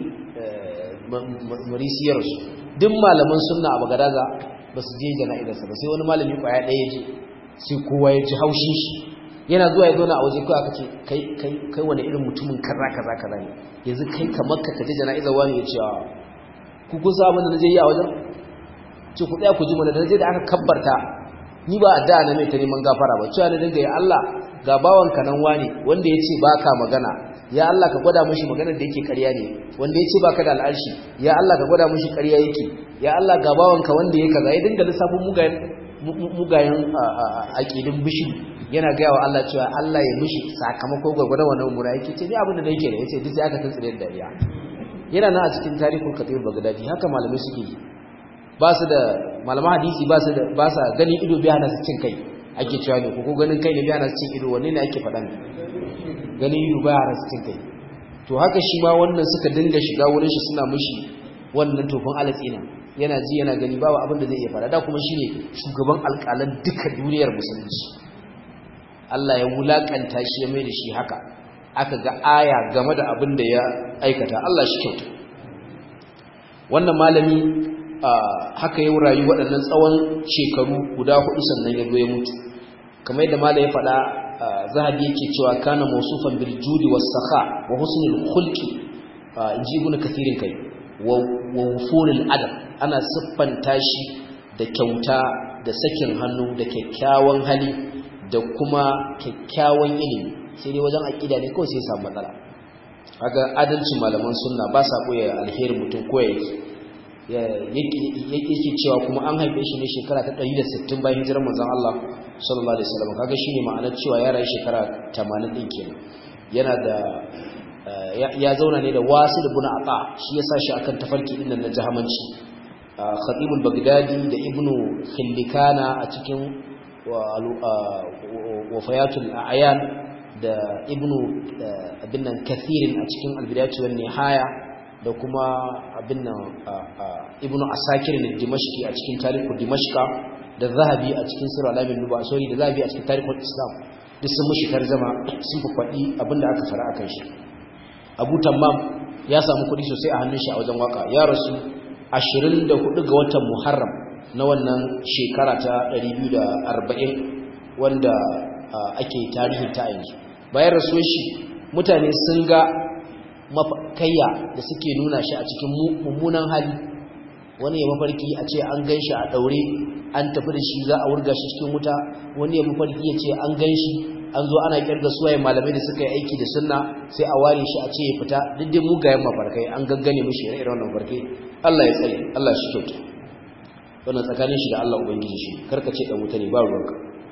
marisiyar su duk malaman sunna a bagadaza ba su je jana'izarsa ba sai wani malami kwaya ɗaya je sai kowa ya ji haushin shi yana zuwa ya zauna a waje kawai aka ce kai kai kai wani irin mutumin kaza kaza kaza ne yanzu kai kamar ka kaje jana'izar wani ya ce ku kun sa abin da naje yi a wajen ce ku tsaya ku ji mana da naje da aka kabbarta ni ba addu'a na mai ta neman gafara ba cewa na dinga ya Allah ga bawanka nan wani wanda yace baka magana ya Allah ka gwada mishi maganar da yake ƙarya ne wanda yace baka da al'arshi ya Allah ka gwada mishi ƙarya yake ya Allah ga bawanka wanda yake kaza ya dinga lissafin mugayen mugayen aqidin bishi yana ga wa Allah cewa Allah ya mishi sakamako gwagwada wannan mura yake ce ni abin da yake da yace duk sai aka tuntsire da dariya yana nan a cikin tarihul katib bagdadi haka malamai suke yi ba su da malaman hadisi ba su da ba sa gani ido biya na su cin kai ake cewa ne ko ganin kai ne biya na su cin ido wanne ne ake faɗa ne gani ido biya na su cin kai to haka shi ma wannan suka dinga shiga wurin shi suna mishi wannan tofin alatsina yana ji yana gani babu abin da zai iya faɗa da kuma shine shugaban alƙalan duka duniyar musulunci Allah ya wulakanta shi ya mai da shi haka aka ga aya game da abin da ya aikata Allah shi kyauta wannan malami haka ya rayu waɗannan tsawon shekaru guda hudu sannan ya zo ya mutu kamar yadda malai ya faɗa zahabi yake cewa kana mausufan bil judi was sakha wa husnul khulqi inji ibn kathirin kai wa wufuril adam ana siffanta shi da kyauta da sakin hannu da kyakkyawan hali da kuma kyakkyawan ilimi sai dai wajen aƙida ne kawai sai samu matsala haka adalcin malaman sunna ba sa koya alherin mutum ko yake cewa kuma an haife shi ne shekara ta 160 bayan hijirar manzon Allah sallallahu alaihi wasallam kaga shine ma'anar cewa ya rayu shekara 80 din kenan yana da ya zauna ne da wasil ibn ata shi yasa shi akan tafarki din nan na jahamanci khatib al-baghdadi da ibnu khillikana a cikin wafayatul a'yan da ibnu abin nan kathirin a cikin al-bidayatu wan nihaya da kuma abin nan ibnu asakir ne dimashqi a cikin tarihu dimashqa da zahabi a cikin sirr alamin nuba sorry da zahabi a cikin tarihul islam duk sun mushi tarjama sun fi faɗi abinda aka fara akan shi abu tammam ya samu kuɗi sosai a hannun shi a wajen waka ya rasu 24 ga watan muharram na wannan shekara ta 240 wanda ake tarihin ta yanzu bayan rasuwar shi mutane sun ga mafakayya da suke nuna shi a cikin mummunan hali wani ya mafarki a ce an gan shi a daure an tafi da shi za a wurga shi cikin wuta wani ya mafarki ya ce an gan shi an zo ana kirga suwaye malamai da suka yi aiki da sunna sai a ware shi a ce ya fita duk dai mugayen mafarkai an gaggane mishi irin wannan mafarkai Allah ya tsare Allah shi kyauta wannan tsakanin shi da Allah ubangiji shi karka ce dan wuta ne ba ruwanka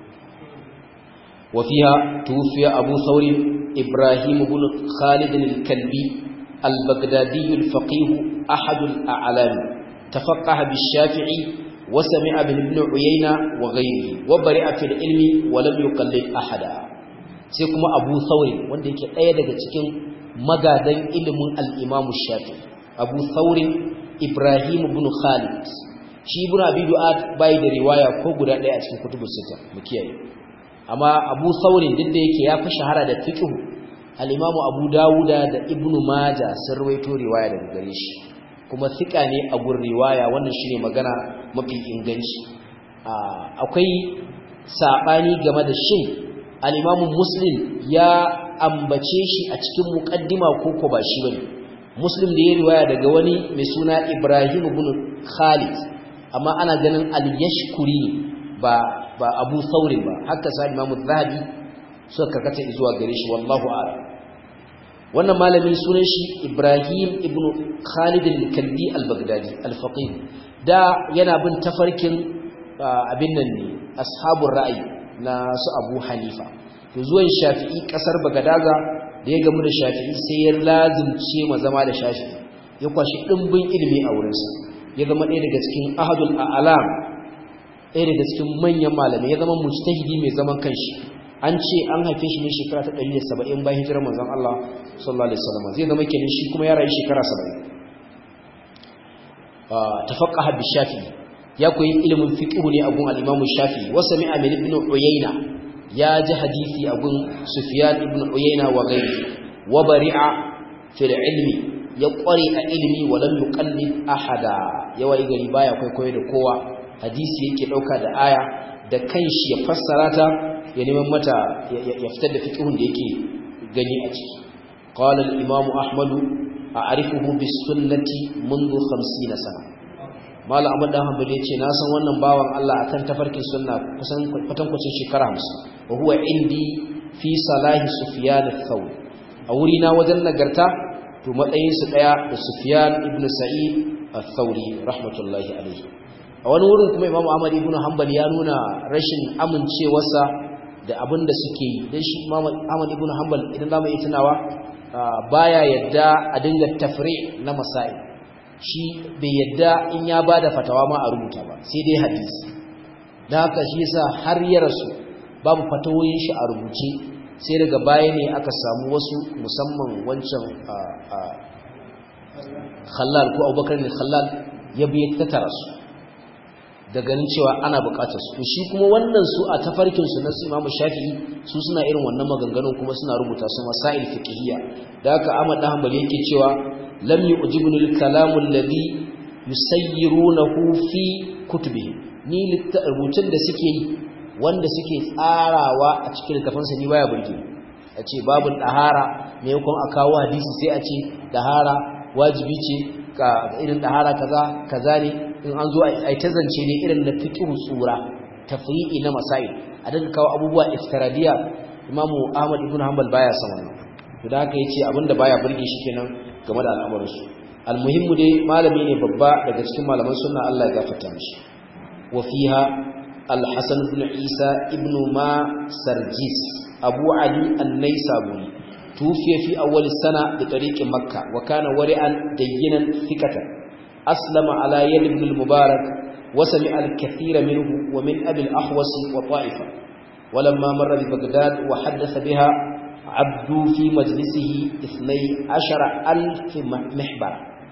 وفيها توفي أبو ثور إبراهيم بن خالد الكلبي البغدادي الفقيه أحد الأعلام تفقه بالشافعي وسمع من ابن عيينة وغيره وبرئ في العلم ولم يقلد أحدا سيكما أبو ثور wanda yake ɗaya daga cikin magadan ilimin al-Imam Shafi'i Abu Thawr Ibrahim ibn Khalid shi ibn Abi Du'ad bai da riwaya ko guda ɗaya a cikin kutubus sita mu kiyaye amma abu saurin duk da yake ya fi shahara da fiqhu al-imamu abu dawuda da ibnu maja sun rawaito riwaya daga gare shi kuma fika ne a gurin riwaya wannan shine magana mafi inganci akwai sabani game da shin al-imamu muslim ya ambace shi a cikin muqaddima ko ko ba shi bane muslim da ya riwaya daga wani mai suna ibrahim ibn khalid amma ana ganin al-yashkuri ba ba abu saurin ba haka sa imamu zahabi suka karkata zuwa gare shi wallahu a'lam wannan malamin sunan shi ibrahim ibn khalid al-kalbi al-baghdadi al-faqih da yana bin tafarkin abin nan ne ashabul ra'ayi na su abu hanifa to zuwan shafi'i kasar bagadaga da ya gamu da shafi'i sai ya lazimce ma zama da shafi'i ya kwashi dimbin ilimi a wurinsa ya zama ɗaya daga cikin ahadul a'lam ɗaya daga cikin manyan malamai ya zama mujtahidi mai zaman kanshi an ce an haife shi ne shekara ta 170 bayan hijirar manzon Allah sallallahu alaihi wasallam zai zama kenan shi kuma ya rayu shekara 70 tafaqqaha bi shafi'i ya koyi ilimin fiqh ne a gun al-Imam Shafi'i wa sami'a min ibn Uyayna ya ji hadisi a gun Sufyan ibn Uyayna wa ghayri wa bari'a fil ilmi ya kware a ilimi wa lam yuqallid ahada yawa gari baya kwaikwayo da kowa hadisi yake dauka da aya da kanshi ya fassara ta ya neman mata ya fitar da fiqhun da yake gani a ciki qala al-imam ahmad a'rifuhu bis sunnati منذ 50 sana mallam ahmad dan hanbali yace na san wannan bawan Allah akan tafarkin sunna kusan kwatankwacin shekara 50 wa huwa indi fi salahi sufyan ath-thawri a wuri na wajen nagarta to matsayin su daya da sufyan ibn sa'id ath-thawri rahmatullahi alayhi a wani wurin kuma imamu ahmad ibn hanbal ya nuna rashin amincewarsa da abin da suke yi dan shi imamu ahmad ibn hanbal idan zamu yi tunawa baya yadda a dinga tafri na masail shi bai yadda in ya bada fatawa ma a rubuta ba sai dai hadisi dan haka shi yasa har ya rasu babu fatawoyin shi a rubuce sai daga baya ne aka samu wasu musamman wancan khallal ko abubakar ne khallal ya biya tattara su da ganin cewa ana bukatar su shi kuma wannan su a tafarkin su na su Imam Shafi'i su suna irin wannan maganganun kuma suna rubuta su masail fiqhiyya da haka Ahmad dan Hanbali yake cewa lam yu'jibuni al-kalam alladhi yusayyirunahu fi kutubihi ni rubutun da suke yi wanda suke tsarawa a cikin littafansa ni baya burge a ce babul dahara ne yakon a kawo hadisi sai a ce dahara wajibi ce irin dahara kaza kaza ne in an zo a ta zance ne irin na fiqh tsura tafri'i na masail a dinga kawo abubuwa iftiradiya imamu ahmad ibn hanbal baya son wannan to da haka yace abinda baya burge shi kenan game da al'amuran su almuhimmu dai malami ne babba daga cikin malaman sunna Allah ya gafarta mishi wa fiha al-hasan ibn isa ibn ma sarjis abu ali an-naisaburi tufiya fi awwal sana bi tariqi makkah wa kana wari'an dayyinan thiqatan aslama ala yad ibn al-mubarak wa sami'a al-kathira minhu wa min abi al-ahwas wa ta'ifa ولما مر ببغداد وحدث بها عبدوا في مجلسه اثني عشر ألف محبر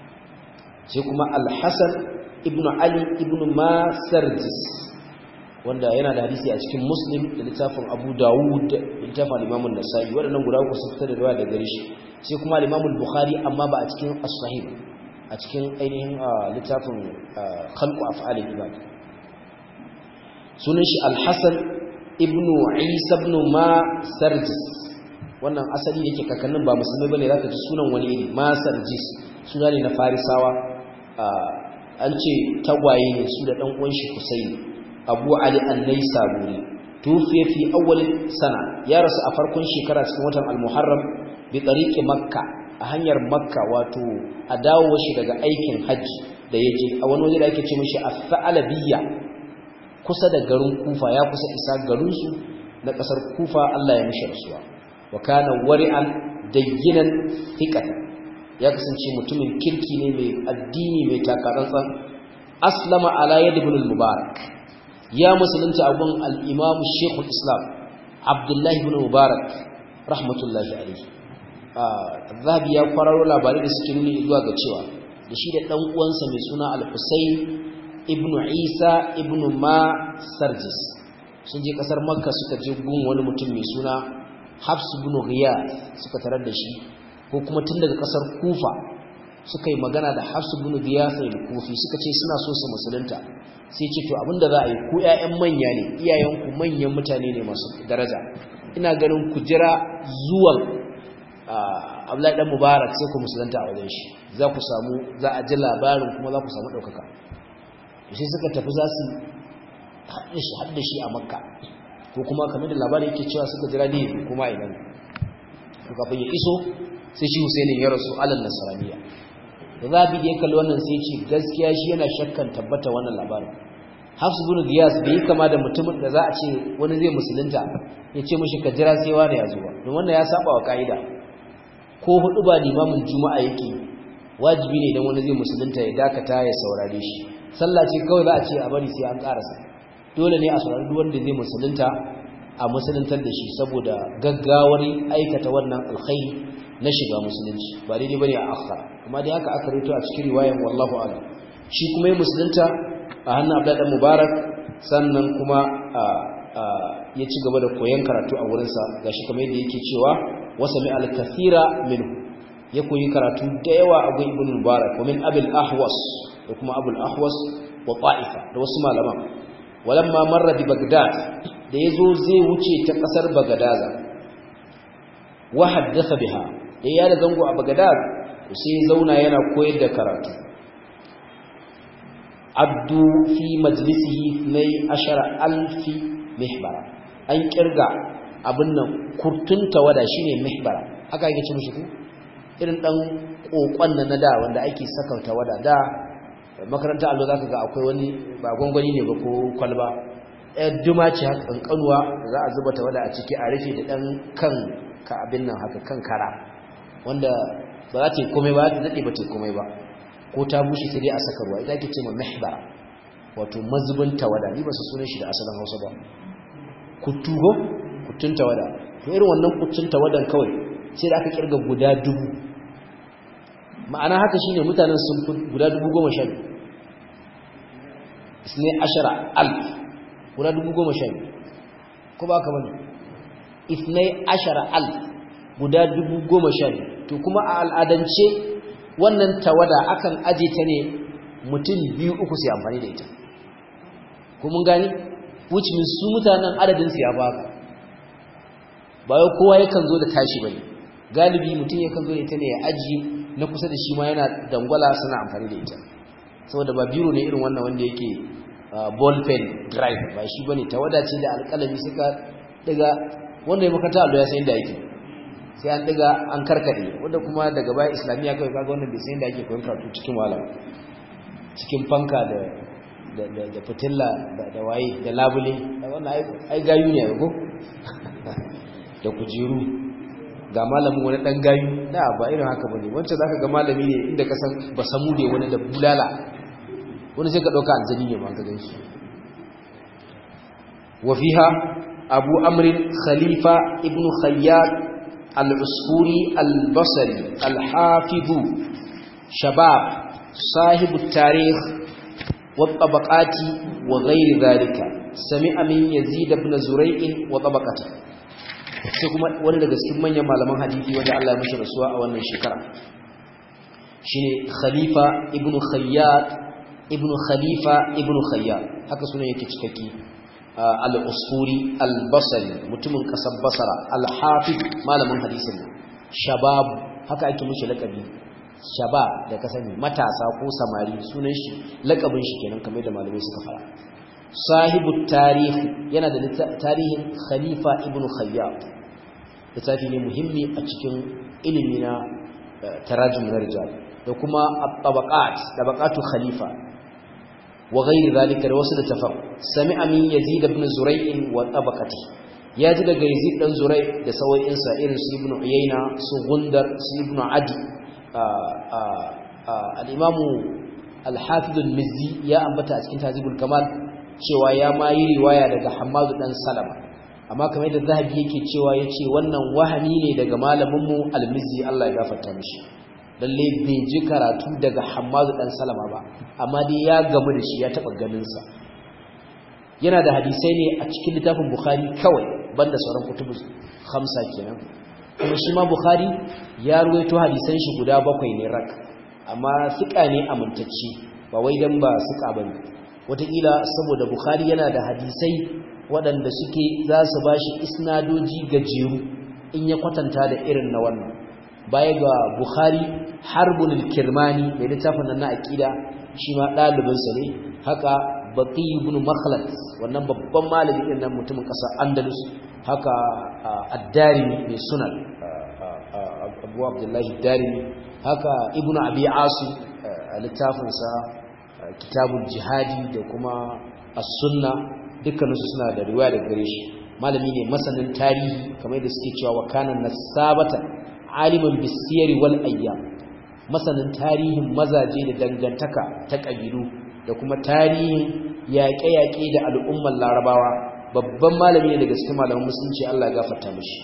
سيكما الحسن ابن علي ابن ما سرجس wanda yana da hadisi a cikin muslim da littafin abu dawud da littafin limamun nasa'i waɗannan guda uku sun fitar da ruwa da gare shi sai kuma limamun bukhari amma ba a cikin as-sahih a cikin ainihin littafin khalqu af'al ibad sunan shi al-hasan ibnu isa ibn ma sarjis wannan asali yake kakannin ba musulmai bane zaka ji sunan wani iri ma sarjis suna ne na farisawa an ce tagwaye ne su da dan uwan shi Husaini Abu Ali an-Naisaburi tufiya fi awwal sana ya rasu a farkon shekara cikin watan al-Muharram bi tariqi Makka a hanyar Makka wato a dawo shi daga aikin haji da yaje a wani waje da ake ce mishi as-Sa'alabiyya kusa da garin kufa ya kusa isa garinsu na ƙasar kufa Allah ya mishi rasuwa wa kana wari'an dayyinan thiqata ya kasance mutumin kirki ne mai addini mai takatsantsan aslama ala yad ibn al-mubarak ya musulunta abun al-imam shaykh al-islam abdullahi ibn mubarak rahmatullahi alayhi zahabi ya kwararo labarai da suke nuni zuwa ga cewa da shi da dan uwansa mai suna al-husayn ibn isa ibn ma sarjis sun je kasar makka suka je gun wani mutum mai suna hafs ibn ghiyas suka tarar da shi ko kuma tun daga kasar kufa suka yi magana da hafs ibn ghiyas al-kufi suka ce suna so su musulunta sai ce to abinda za a yi ku ƴaƴan manya ne iyayenku manyan mutane ne masu daraja ina ganin ku jira zuwan Abdullahi dan Mubarak sai ku musulunta a wajen shi za ku samu za a ji labarin kuma za ku samu ɗaukaka sai suka tafi za su haɗe shi a makka ko kuma kamar da labarin yake cewa suka jira ne kuma idan to kafin ya iso sai shi Husainin ya rasu alal nasraniya da zabi da ya kalli wannan sai ce gaskiya shi yana shakkan tabbata wannan labarin Hafs ibn Giyas bai kama da mutumin da za a ce wani zai musulunta ya ce mishi ka jira sai wani ya zo ba don wannan ya saba wa kaida ko hudu ba limamin juma'a yake wajibi ne idan wani zai musulunta ya dakata ya saurare shi sallah ce kawai za a ce a bari sai an karasa dole ne a saurari duk wanda zai musulunta a musuluntar da shi saboda gaggawar aikata wannan alkhairi na shiga musulunci ba daidai bane a akhara amma dai haka aka rito a cikin riwayan wallahu a'lam shi kuma ya musulunta a hannun Abdullah dan Mubarak sannan kuma ya ci gaba da koyon karatu a wurinsa gashi kamar yadda yake cewa wasami al-kathira minhu ya koyi karatu da yawa a gun ibn Mubarak wa min abil ahwas da kuma abul ahwas wa ta'ifa da wasu malaman walamma marra bi bagdad da yazo zai wuce ta kasar bagadaza wa haddatha biha da ya da zango a bagdad sai zauna yana koyar da karatu addu fi majlisihi nay ashara alfi mihbara an kirga abin nan kurtunta wada shine mihbara haka yake ce mushi ku irin dan kokon nan na da wanda ake sakauta wada da makaranta allo zaka ga akwai wani ba gwangwani ne ba ko kwalba ɗaya duma ce haka kankanuwa za a zuba tawada a ciki a rufe da ɗan kan ka abin nan haka kan kara wanda ba za ta yi komai ba ta daɗe ba ta yi komai ba ko ta bushe sai dai a saka ruwa ita ake ce ma mahbara wato mazubin tawada ni ba su sunan shi da asalin hausa ba kutu ko kutun tawada to irin wannan kutun tawadan kawai sai da aka kirga guda dubu ma'ana haka shine mutanen sun fi guda dubu goma sha biyu isne ashara alf guda dubu goma sha biyu ko ba ka bane isne ashara alf guda dubu goma sha biyu to kuma a al'adance wannan tawada akan aje ta ne mutum biyu uku sai amfani da ita ko mun gani which means su mutanen adadin su ya baka ba wai kowa yakan zo da tashi bane galibi mutum yakan zo da ita ne ya aji na kusa da shi ma yana dangwala suna amfani da ita saboda ba biro ne irin wannan wanda yake ball pen drive ba shi bane tawada ce da alƙalami suka daga wanda ya makata allo ya san inda yake sai an daga an karkade wanda kuma daga baya islamiya kai kaga wannan bai san inda yake koyon karatu cikin wala cikin fanka da da da fitilla da waye da labule wannan ai gayu ne ko da kujeru ga malamin wani dan gayu da ba irin haka bane wancan zaka ga malami ne inda ka san ba samu ne wani da bulala wani sai ka dauka aljani ne ma ka ganshi wa fiha abu amr khalifa ibnu khayyat al-usfuri al-basri al-hafiz shabab صاحب التاريخ والطبقات وغير ذلك سمع من يزيد بن زريع وطبقته sai kuma wani daga cikin manyan malaman hadisi wanda Allah ya mishi rasuwa a wannan shekara shine Khalifa ibn Khayyat ibn Khalifa ibn Khayyat haka sunan yake cikakke al-Usfuri al-Basri mutumin kasar Basra al-Hafiz malamin hadisin shabab haka ake mishi lakabi shabab da ka sani matasa ko samari sunan shi lakabin shi kenan kamar da malamai suka fara sahibu tarihi yana da tarihin khalifa ibn khayyat littafi ne muhimmi a cikin ilimi na tarajum na rijal da kuma tabaqat tabaqatu khalifa wa ghairi zalika da wasu da tafar sami'a min yazid ibn zurai' wa tabaqati ya ji daga yazid dan zurai da sawayensa irin su ibn uyayna su gundar su ibn adi al-imamu al-hafiz al-mizzi ya ambata a cikin tazibul kamal cewa ya ma yi riwaya daga Hammadu dan Salama amma kamar yadda Zahabi yake cewa yace wannan wahami ne daga malamin mu Al-Mizzi Allah ya gafarta mishi lalle bai ji karatu daga Hammadu dan Salama ba amma dai ya gamu da shi ya taba ganin sa yana da hadisai ne a cikin littafin Bukhari kawai banda sauran kutubu khamsa kenan kuma shi ma Bukhari ya ruwaito hadisan shi guda bakwai ne rak amma sika ne amintacce ba wai dan ba sika bane wataƙila saboda bukhari yana da hadisai waɗanda suke za su ba shi isnadoji gajeru in ya kwatanta da irin na wannan baya ga bukhari harbun kirmani mai littafin nan na aƙida shi ma ɗalibinsa ne haka baƙi ibn makhlad wannan babban malami ɗin nan mutumin ƙasar andalus haka addarimi mai sunan abu abdullahi darimi haka ibn abi asu a littafinsa kitabul jihadi da kuma as-sunna dukkaninsu suna da riwaya daga gare shi malami ne masanin tarihi kamar da suke cewa wakana nasabata aliman bisiyari wal ayyam masanin tarihin mazaje da dangantaka ta kabilu da kuma tarihin yaƙe-yaƙe da al'ummar larabawa babban malami ne daga cikin malaman musulunci Allah ya gafarta mishi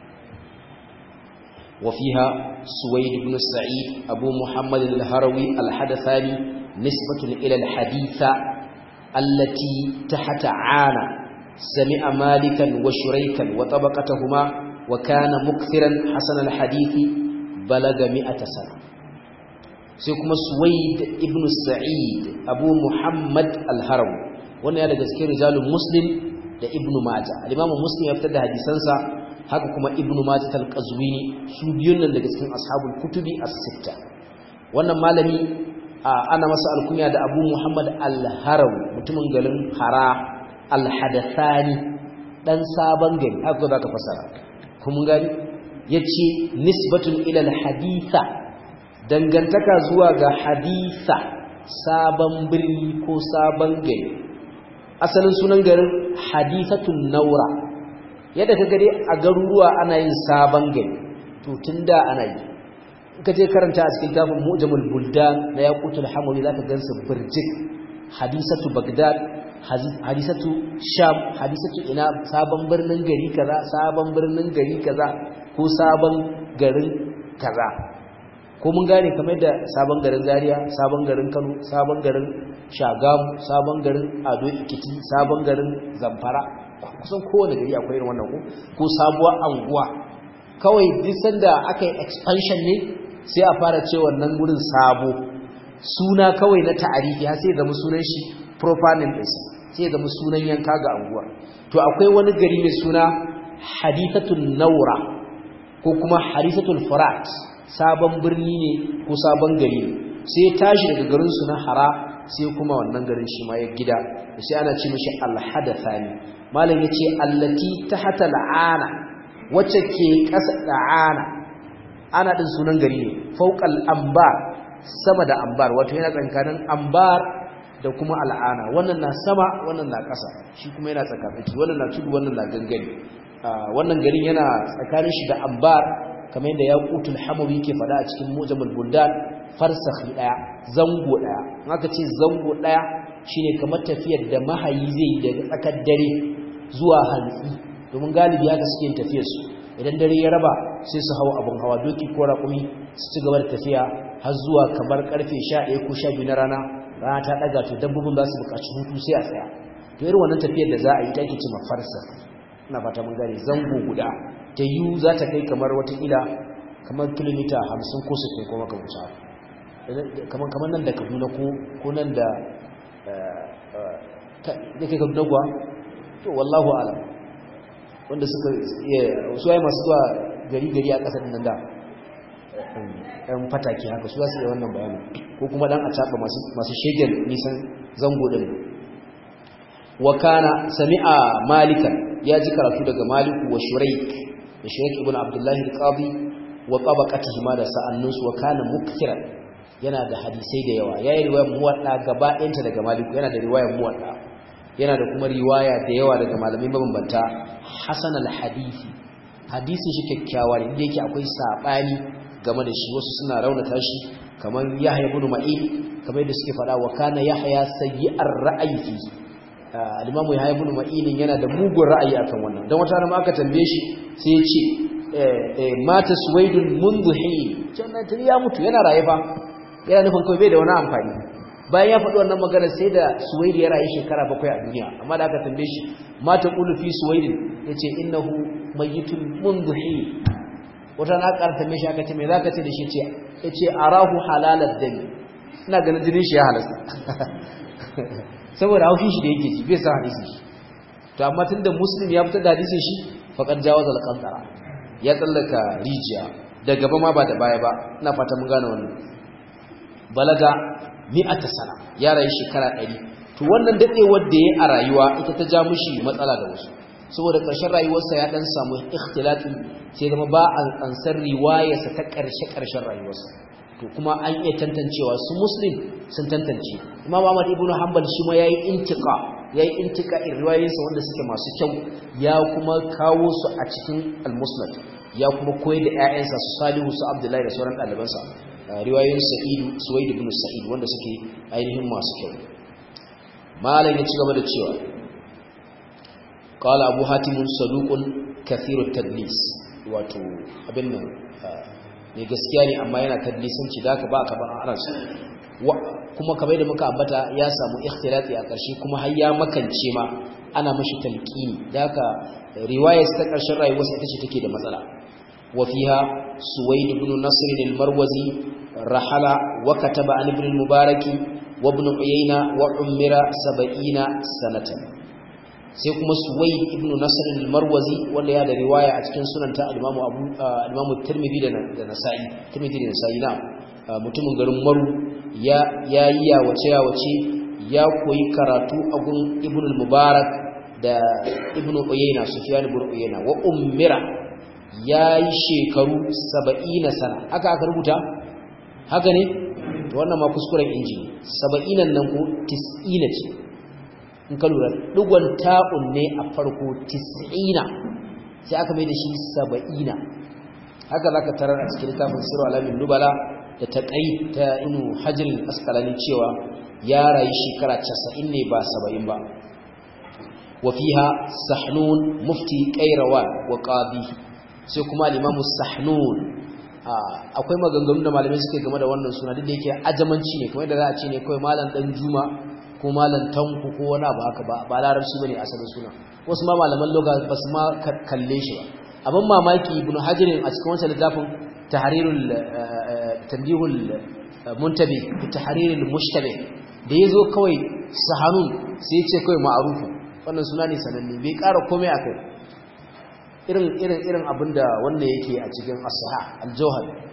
وفيها سويد بن سعيد أبو محمد الهروي الحدثاني نسبة إلى الحديثة التي تحت عانى سمع مالكا وشريكا وطبقتهما وكان مكثرا حسن الحديث بلغ مئة سنة سيكما سويد ابن سعيد أبو محمد الهروي وانا يالا جزكي رجال مسلم da ibnu majah al-imam muslim ya fitar da hadisansa haka kuma ibnu majah al-qazwini su biyun nan daga cikin ashabul kutubi as-sitta wannan malami ana masa alkunya da abu muhammad al-haraw mutumin garin hara al-hadathani dan sabon gari haka za ka fasara kuma gani yace nisbatun ila al-haditha dangantaka zuwa ga haditha sabon birni ko sabon gari asalin sunan garin hadithatun naura yadda ka gare a garuruwa ana yin sabon gari to tun da ana yi ka je karanta a cikin tafin mu'jamul buldan na yaqutul hamawi zaka gansu birjik hadisatu bagdad hadisatu sham hadisatu ina sabon birnin gari kaza sabon birnin gari kaza ko sabon garin kaza ko mun gane kamar da sabon garin zaria sabon garin kano sabon garin shagamu sabon garin ado ikiti sabon garin zamfara kusan kowane gari akwai irin wannan ko ko sabuwar anguwa kawai duk sanda aka yi expansion ne sai a fara ce wannan gurin sabo suna kawai na ta'arifi har sai zama sunan shi proper name din sai zama sunan yanka ga anguwa to akwai wani gari mai suna hadithatul naura ko kuma hadithatul furat sabon birni ne ko sabon gari ne sai ya tashi daga garin su na hara sai kuma wannan garin shi ma ya gida sai ana ce mishi alhadathani malam yace allati tahta al'ana wacce ke kasa da'ana ana din sunan gari ne fawqal ambar sama da ambar wato yana tsakanin ambar da kuma al'ana wannan na sama wannan na kasa shi kuma yana tsakatsaki wannan na tudu wannan na gangare wannan garin yana tsakanin shi da ambar kamar yadda yaqutul hamawi ke faɗa a cikin mujamul buldan farsakhi daya zango daya in aka ce zango daya shine kamar tafiyar da mahayi zai yi daga tsakar dare zuwa hantsi domin galibi haka suke tafiyar su idan dare ya raba sai su hawa abun hawa doki ko raƙumi su ci gaba da tafiya har zuwa kamar karfe 11 ko 12 na rana rana ta daga to dabbobin za su buƙaci hutu sai a tsaya to irin wannan tafiyar da za a yi ta ake cewa farsa ina fata mun gane zango guda ta yiwu za ta kai kamar watakila kamar kilomita 50 ko 60 ko makamanci kamar kamar nan da Kaduna ko ko nan da da kai Kaduna kuwa to wallahu alam wanda suka su ai masu zuwa gari gari a kasar nan da ɗan fataki haka su za su yi wannan bayanin ko kuma dan a caɓa masu shegen nisan zango ɗin wa kana sami'a malikan ya ji karatu daga maliku wa shuraik da shuraik ibn abdullahi al-qadi wa tabaqatihi ma da sa'annunsu wa kana mukthiran yana da hadisai da yawa yayi riwayar muwadda gaba ɗayanta daga maliku yana da riwayar muwadda yana da kuma riwaya da yawa daga malamai mabambanta hasan al-hadisi hadisin shi kyakkyawa ne inda yake akwai sabani game da shi wasu suna raunata shi kamar Yahya ibn Ma'in kamar yadda suke faɗa wa kana Yahya sayyi'ar ra'ayi fi al-Imam Yahya ibn Ma'in yana da mugun ra'ayi akan wannan dan wata rana aka tambaye shi sai ya ce mata suwaidun mundu hin jannatin ya mutu yana raye fa yana nufin kawai bai da wani amfani bayan ya faɗi wannan magana sai da suwaidi ya rayu shekara bakwai a duniya amma da aka tambaye shi mata qulu fi suwaidin yace innahu mayyitun mundu hin wata na ƙara tambaye shi aka ce me zaka ce da shi ce yace arahu halalad dami ina ganin jinin shi ya halasta saboda haushin shi da yake ji bai san hadisi shi to amma tunda muslim ya fitar da hadisin shi faqad jawaza al-qantara ya tsallaka rijiya da gaba ma ba da baya ba ina fata mun gane wannan balaga mi'ata sana ya rayu shekara 100 to wannan dadewar da yayi a rayuwa ita ta ja mushi matsala da wasu saboda ƙarshen rayuwarsa ya dan samu ikhtilafi sai zama ba an ansar riwayarsa ta ƙarshe ƙarshen rayuwarsa to kuma an iya tantancewa su muslim sun tantance imam ahmad ibnu hanbal shi ma yayi intiqa yayi intiqa riwayoyinsa wanda suke masu kyau ya kuma kawo su a cikin al-musnad ya kuma koyar da ƴaƴansa su salihu su abdullahi da sauran ɗalibansa riwayoyin sa'id suwaid ibn sa'id wanda suke ainihin masu kyau malam ya ci gaba da cewa qala abu hatim saduqun kathiru tadlis wato abin nan ne gaskiya ne amma yana tadlisanci da ka ba ka ban aras kuma kamar da muka ambata ya samu ikhtilati a ƙarshe kuma har ya makance ma ana mashi talqini da ka riwayar ta ƙarshen rayuwarsa ita ce take da matsala wa fiha suwaid ibn nasr al-marwazi rahala wa kataba an ibn al-mubarak wa ibn uyayna wa umira 70 sanatan sai kuma suwaid ibn nasr al-marwazi wanda ya da riwaya a cikin sunanta al-imamu abu al-imamu tirmidhi da nasa'i tirmidhi da nasa'i na mutumin garin maru ya yayi ya wace ya wace ya koyi karatu a gun ibn al-mubarak da ibn uyayna sufyan ibn uyayna wa ummira yayi shekaru 70 sana haka aka rubuta haka ne to wannan ma kuskuren inji 70 nan ko 90 ce in ka lura dugon ta'un ne a farko 90 sai aka mai da shi 70 haka zaka tarar a cikin littafin sirru alamin nubala da ta kai ta inu hajjin askalani cewa ya rayu shekara 90 ne ba 70 ba wa fiha sahnun mufti qairawan wa qadi sai kuma al-imamu sahnun akwai maganganu da malamai suke game da wannan suna duk da yake ajamanci ne kamar da za a ce ne kawai malam dan juma ko malam tanku ko wani abu haka ba ba larabci bane asalin suna wasu ma malaman loga ba su ma kalle shi ba abin mamaki ibnu hajar a cikin wancan littafin tahrirul tanbihul muntabi fi tahrirul mushtabi da yazo kawai sahanun sai ya ce kawai ma'rufu wannan suna ne sananne bai ƙara komai akai irin irin irin abinda wannan yake a cikin as-sahih al-jawhar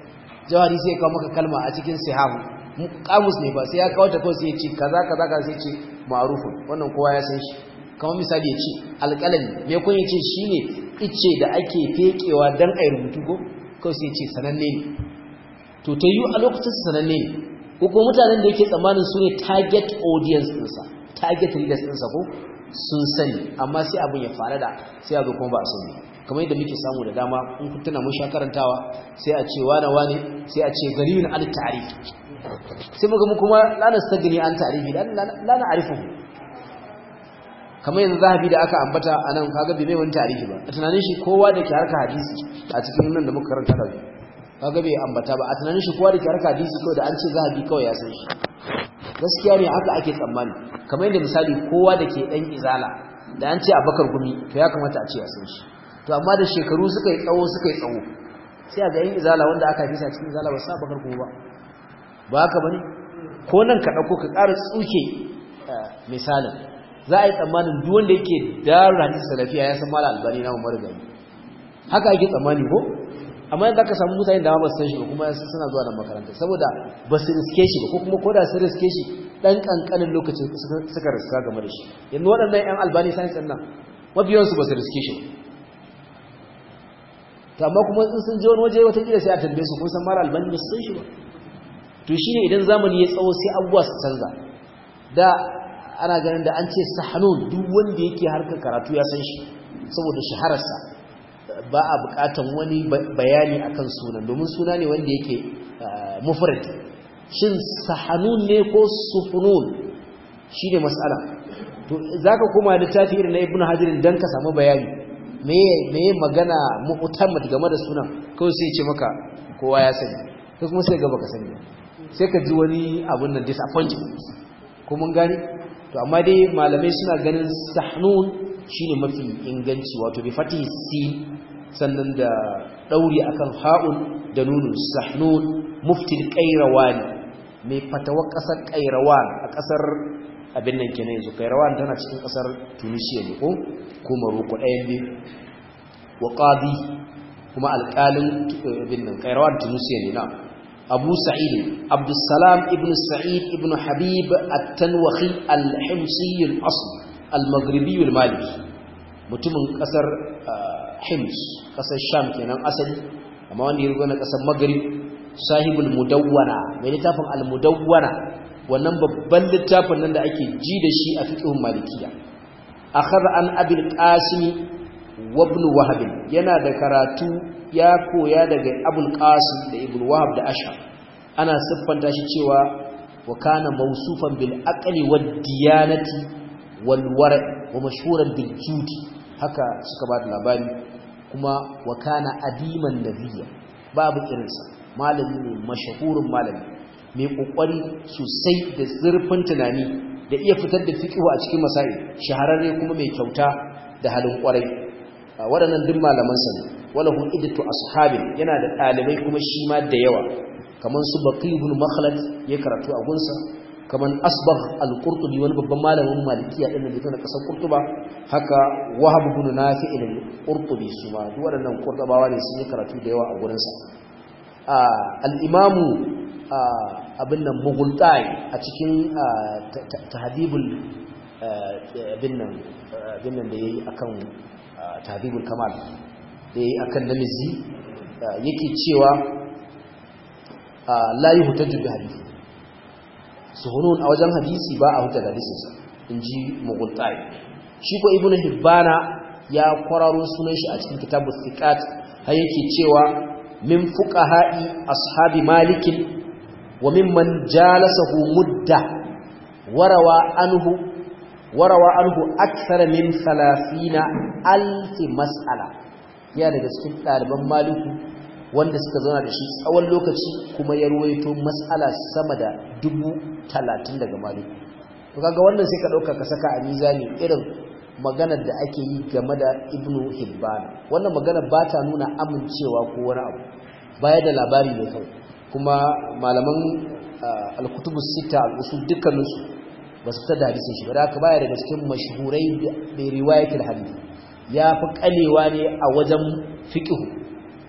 jawari sai ya kawo maka kalma a cikin sihahu kamus ne ba sai ya kawo ta kawai sai ya ce kaza kaza kaza sai ya ce ma'rufun wannan kowa ya san shi kamar misali ya ce alƙalami me kun ya ce shine ice da ake fekewa dan ai rubutu ko kawai sai ya ce sananne ne to ta yi a lokacin sananne ne ko kuma mutanen da yake tsammanin su ne target audience ɗinsa target readers ɗinsa ko sun sani amma sai abin ya fara da sai a zo kuma ba a sani kamar yadda muke samu da dama in kun tuna mun sha karantawa sai a ce wane wane sai a ce gariyun al ta'rif sai muga mu kuma la nastagni an ta'rifi la na arifu kamar yanzu zahabi da aka ambata anan kaga bai mai wani ta'rifi ba a tunanin shi kowa da ke harka hadisi a cikin nan da muka karanta da kaga bai ambata ba a tunanin shi kowa da ke harka hadisi kawai da an ce zahabi kawai ya san shi gaskiya ne haka ake tsammani kamar yadda misali kowa da ke dan izala da an ce abakar gumi to ya kamata a ce ya san shi to amma da shekaru suka yi tsawo suka yi tsawo sai a ga yin izala wanda aka fisa cikin izala ba sa bakar kuma ba ba haka bane ko nan ka dauko ka ƙara tsuke misalin za a yi tsammanin duk wanda yake darul hadisi salafiya ya san mala albani na umar gani haka ake tsammani ko amma yadda aka samu mutane da ba su san shi ba kuma suna zuwa nan makaranta saboda ba su riske shi ba ko kuma koda su riske shi dan kankanin lokacin suka riska game da shi yanzu waɗannan yan albani science ɗin nan mabiyansu ba su riske shi to amma kuma in sun je wani waje wata kila sai a tambaye su kun san mara albani ba su san shi ba to shine idan zamani ya tsawo sai abubuwa su canza da ana ganin da an ce sahanun duk wanda yake harkar karatu ya san shi saboda shahararsa ba a bukatan wani bayani akan sunan domin suna ne wanda yake mufrad shin sahanun ne ko sufunun shine mas'ala to zaka koma littafi irin na ibnu hajar dan ka samu bayani meye magana mu'tamad game da sunan kawai sai ce maka kowa ya sani kai kuma sai ga baka sani sai ka ji wani abun nan disappointment ko mun gani to amma dai malamai suna ganin sahnun shine mafi inganci wato bi fatihi sin sannan da dauri akan ha'un da nunun sahnun muftil qayrawan mai fatawar kasar qayrawan a kasar abin nan kenan yanzu kairawan tana cikin kasar tunisia ne ko ko maroko ɗayan biyu wa qadi kuma alƙalin abin nan kairawan tunisia ne na abu sa'id abdussalam ibn sa'id ibn habib at-tanwahi al-himsi al-asl al-maghribi al-maliki mutumin kasar hims kasar sham kenan asali amma wanda ya rubuta na kasar maghrib sahibul mudawwana mai littafin al-mudawwana wannan babban littafin nan da ake ji da shi a fiqhun malikiya akhadha an abil qasim wa ibn wahab yana da karatu ya koya daga abul qasim da ibn wahab da ashar ana siffanta shi cewa wa kana mawsufan bil aqli wad diyanati wal wara wa mashhuran bil judi haka suka ba da labari kuma wa kana adiman nabiyya babu irinsa malami ne mashahurin malami mai kokari sosai da zurfin tunani da iya fitar da fiqh a cikin masail shahararre kuma mai kyauta da halin kwarai waɗannan duk malaman sa ne walahu iddatu ashabin yana da dalibai kuma shi ma da yawa kaman su baqi ibn makhlad ya karatu a gunsa kaman asbagh al-qurtubi wani babban malamin malikiya din da na kasar qurtuba haka wahab ibn nafi' al-qurtubi su ma duk waɗannan qurtubawa ne sun yi karatu da yawa a gurinsa al-imamu abin nan mughultai a cikin tahdibul abin nan abin nan da yayi akan tahdibul kamal da yayi akan namizi yake cewa la yuhtaju bi hadisi suhunun a wajen hadisi ba a huta da hadisinsa inji mughultai shi ko ibnu hibbana ya kwararo sunan shi a cikin kitabus thiqat har yake cewa min fuqaha'i ashabi malikin وممن جالسه مدة وروى عنه وروى عنه أكثر من ثلاثين ألف مسألة يا daga cikin ɗaliban maliku wanda suka zauna da shi tsawon lokaci kuma ya ruwaito mas'ala sama da dubu talatin daga maliku to kaga wannan sai ka ɗauka ka saka a mizani irin maganar da ake yi game da ibnu hibban wannan magana ba ta nuna amincewa ko wani abu baya da labari ne kawai kuma malaman al-kutubu sita al-usul dukkaninsu ba su fitar da hadisin shi ba da baya daga cikin mashhurai bi riwayatul hadith ya fi kalewa ne a wajen fiqh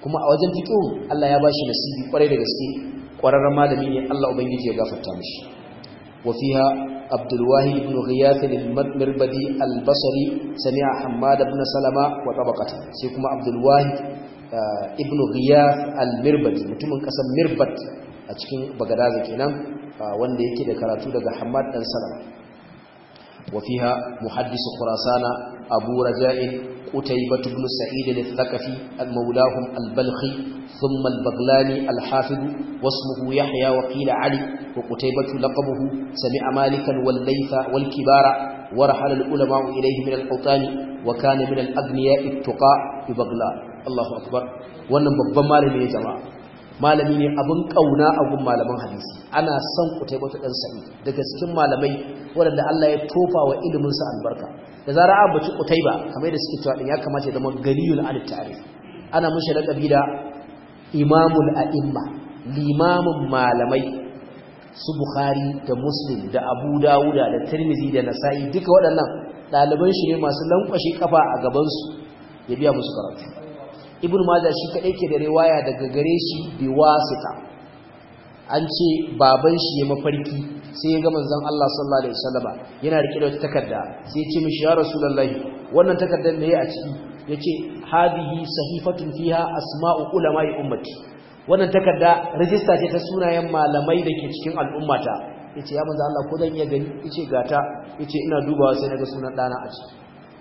kuma a wajen fiqh Allah ya bashi nasibi kwarai da gaske kwararren malami ne Allah ubangiji ya gafarta mishi wa fiha Abdul Wahid ibn Ghiyath al-Mirbadi al-Basri sami'a Hammad ibn Salama wa tabaqata sai kuma Abdul Wahid ibn Ghiyath al-Mirbadi mutumin kasar Mirbat a cikin Bagadaza kenan wanda yake da karatu daga Hammad dan Salama wa fiha muhaddis Khurasan Abu Raja'in قتيبة بن سعيد الثقفي المولاهم البلخي ثم البغلاني الحافظ واسمه يحيى وقيل علي وقتيبة لقبه سمع مالكا والليث والكبار ورحل العلماء إليه من الأوطان وكان من الأغنياء التقاء ببغلان الله أكبر wannan babban malami ne jama'a malami ne abin kauna a gun malaman hadisi ana son kutaibatu dan sa'id daga cikin malamai waɗanda Allah ya tofa wa ilimin sa albarka da zarar an baci kutaiba kamar da suke cewa din ya kamata ya zama gariyul al ta'rif ana mushi laqabi da imamul a'imma limamin malamai su bukhari da muslim da abu dawuda da tirmizi da nasa'i duka waɗannan ɗaliban shi ne masu lankwashi kafa a gaban su ya biya musu karatu ibn majah shi kadai ke da riwaya daga gare shi bi wasita an ce baban shi ya mafarki sai ya ga manzon Allah sallallahu alaihi wasallama yana rike da wata takarda sai ya ce mishi ya rasulullahi wannan takardar me a ciki yace hadihi sahifatun fiha asma'u ulama'i ummati wannan takarda register ce ta sunayen malamai da ke cikin al'ummata yace ya manzon Allah ko zan iya gani yace gata yace ina dubawa sai naga sunan dana a ciki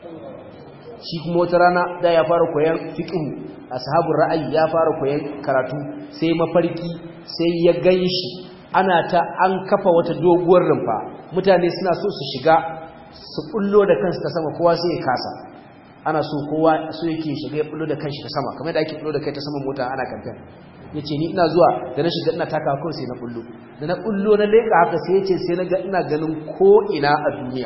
shi kuma wata rana da ya fara koyan fiqh ashabul ra'ayi ya fara koyan karatu sai mafarki sai ya ganshi ana ta an kafa wata doguwar rumfa mutane suna so su shiga su bullo da kansu ta sama kowa sai ya kasa ana so kowa so yake shiga ya bullo da kanshi ta sama kamar da ake bullo da kai ta saman mota ana kamfen yace ni ina zuwa da na shiga ina taka kawai sai na bullo da na bullo na leka haka sai yace sai na ga ina ganin ko ina a duniya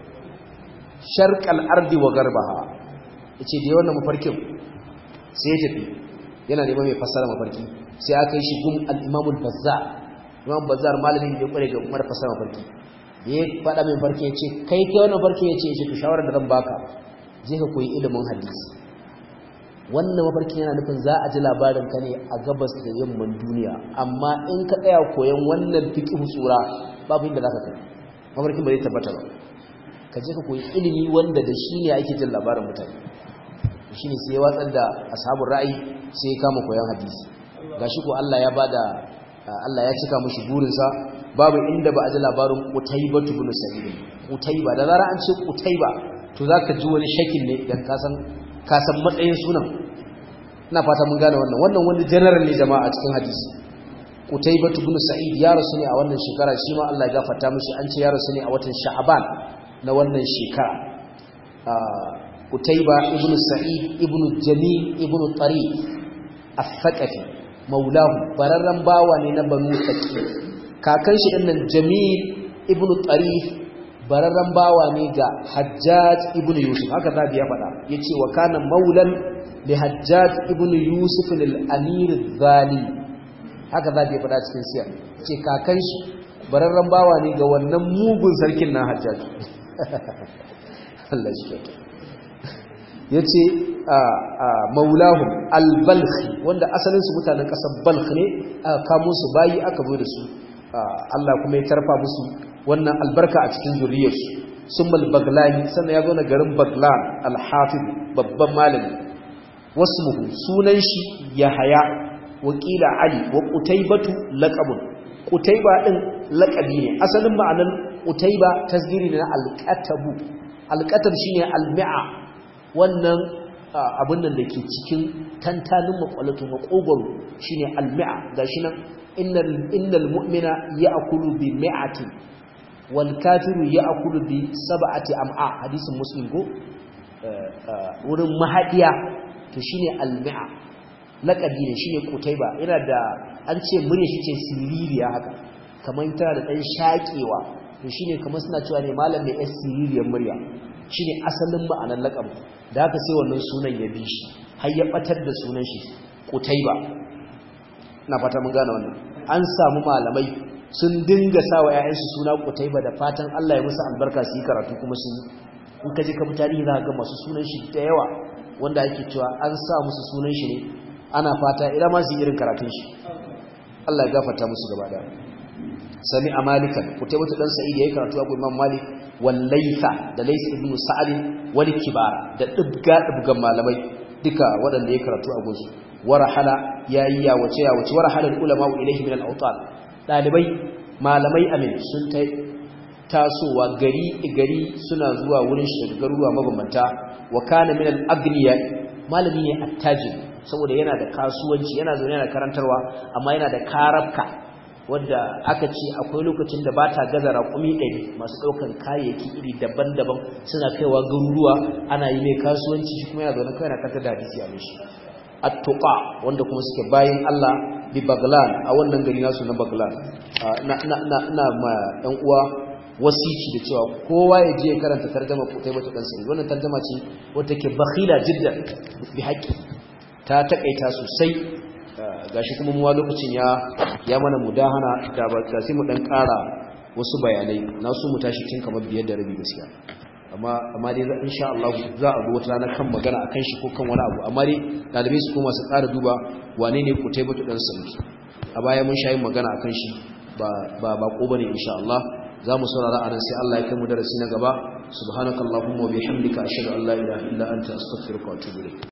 sharqal ardi wa garbaha yace da wannan mafarkin sai ya tafi yana neman mai fassara mafarki sai aka yi shi gum al-imam al-bazzar imam bazzar malamin da ya kware ga umar fassara mafarki da ya faɗa mai farki ya ce kai kai wannan farki ya ce ya ce ku shawarar da zan baka je ka koyi ilimin hadisi wannan mafarkin yana nufin za a ji labarin ka ne a gabas da yamman duniya amma in ka tsaya koyan wannan fiqh tsura babu inda zaka kai mafarkin ba zai tabbata ba ka je ka koyi ilimi wanda da shi ne ake jin labarin mutane shi ne sai ya watsar da ashabun ra'ayi sai ya kama koyon hadisi gashi ko Allah ya bada Allah ya cika mushi burinsa babu inda ba a ji labarin Qutayba ibn Sa'id Qutayba da zara an ce Qutayba to zaka ji wani shakin ne dan ka san ka san matsayin sunan ina fata mun gane wannan wannan wani general ne jama'a a cikin hadisi Qutayba ibn Sa'id ya rasu ne a wannan shekara shi ma Allah ya gafarta mishi an ce ya rasu ne a watan Sha'ban na wannan shekara Qutayba ibn Sa'id ibn Jamil ibn Tariq al-Thaqafi maulahu bararran bawa ne na Banu Thaqif kakan shi dinnan Jamil ibn Tariq bararran bawa ne ga Hajjaj ibn Yusuf haka zabi ya faɗa yace wa kana maulan li Hajjaj ibn Yusuf al-Amir al-Zali haka zabi ya faɗa cikin siyar ce kakan shi bararran bawa ne ga wannan mugun sarkin na Hajjaj Allah shi kyauta ya ce maulahu albalkhi wanda asalinsu mutanen ƙasar balkh ne aka kamo su bayi aka zo da su Allah kuma ya tarfa musu wannan albarka a cikin zuriyarsu sun baglani sannan ya zo na garin baglan alhafid babban malami wasu muhu sunan shi ya haya wakila ali wa kutaibatu laƙabun kutaiba ɗin laƙabi ne asalin ma'anar kutaiba tasgiri ne na alƙatabu alƙatar shi ne almi'a wannan abin nan da ke cikin tantanin makwalato makogoro shine almi'a gashi nan innal mu'mina ya'kulu bi mi'ati wal kafiru ya'kulu bi sab'ati am'a hadisin muslim ko wurin mahadiya to shine almi'a laqabi ne shine kutaiba yana da an ce murya shi ce siririya haka kamar tana da dan shakewa to shine kamar suna cewa ne malam mai siririyar murya shine asalin ma'anar laqabi da haka sai wannan sunan ya bi shi har ya batar da sunan shi Qutayba ina fata mun gane wannan an samu malamai sun dinga sawa ƴaƴansu suna Qutayba da fatan Allah ya musu albarka su yi karatu kuma sun in ka je ka bi tarihi za ga masu sunan shi da yawa wanda ake cewa an sa musu sunan shi ne ana fata ira ma su irin karatun shi Allah ya gafarta musu gaba daya sami a malikan kutaybatu dan sa'id yayi karatu a imam malik wal laysa da lays ibn sa'd wal kibara da dubga dubgan malamai duka waɗanda ya karatu a gunsu warahala yayi ya wace ya wace warahala ulama ilayhi min al-awtan dalibai malamai amin sun ta tasowa gari gari suna zuwa wurin shi daga garuruwa mabambanta wa kana min al-agniya malami ne attajir saboda yana da kasuwanci yana zaune yana karantarwa amma yana da karabka wadda aka ce akwai lokacin da ba ta gaza raƙumi ɗari masu ɗaukan kayayyaki iri daban-daban suna kaiwa garuruwa ana yi mai kasuwanci shi kuma yana zaune kawai na kanta da hadisi a mishi attuqa wanda kuma suke bayan Allah bi Baglan a wannan gari nasu na Baglan na na na na ma ɗan uwa wasici da cewa kowa ya je karanta tarjuma kutai mata dan sai wannan tarjuma ce wanda take bakhila jiddan bi haqqi ta takaita sosai gashi kuma mu lokacin ya ya mana mudahana da ba sai mu dan ƙara wasu bayanai na su mu tashi tun kamar biyar da rabi gaskiya amma amma dai insha Allah za a zo wata rana kan magana akan shi ko kan wani abu amma dai dalibai su kuma su ƙara duba wane ne Kutaybatu dan Sami a baya mun shayi magana akan shi ba ba ba ko bane insha Allah za mu saurara anan sai Allah ya kai mu darasi na gaba subhanakallahumma wa bihamdika ashhadu an la ilaha illa anta astaghfiruka wa atubu ilayk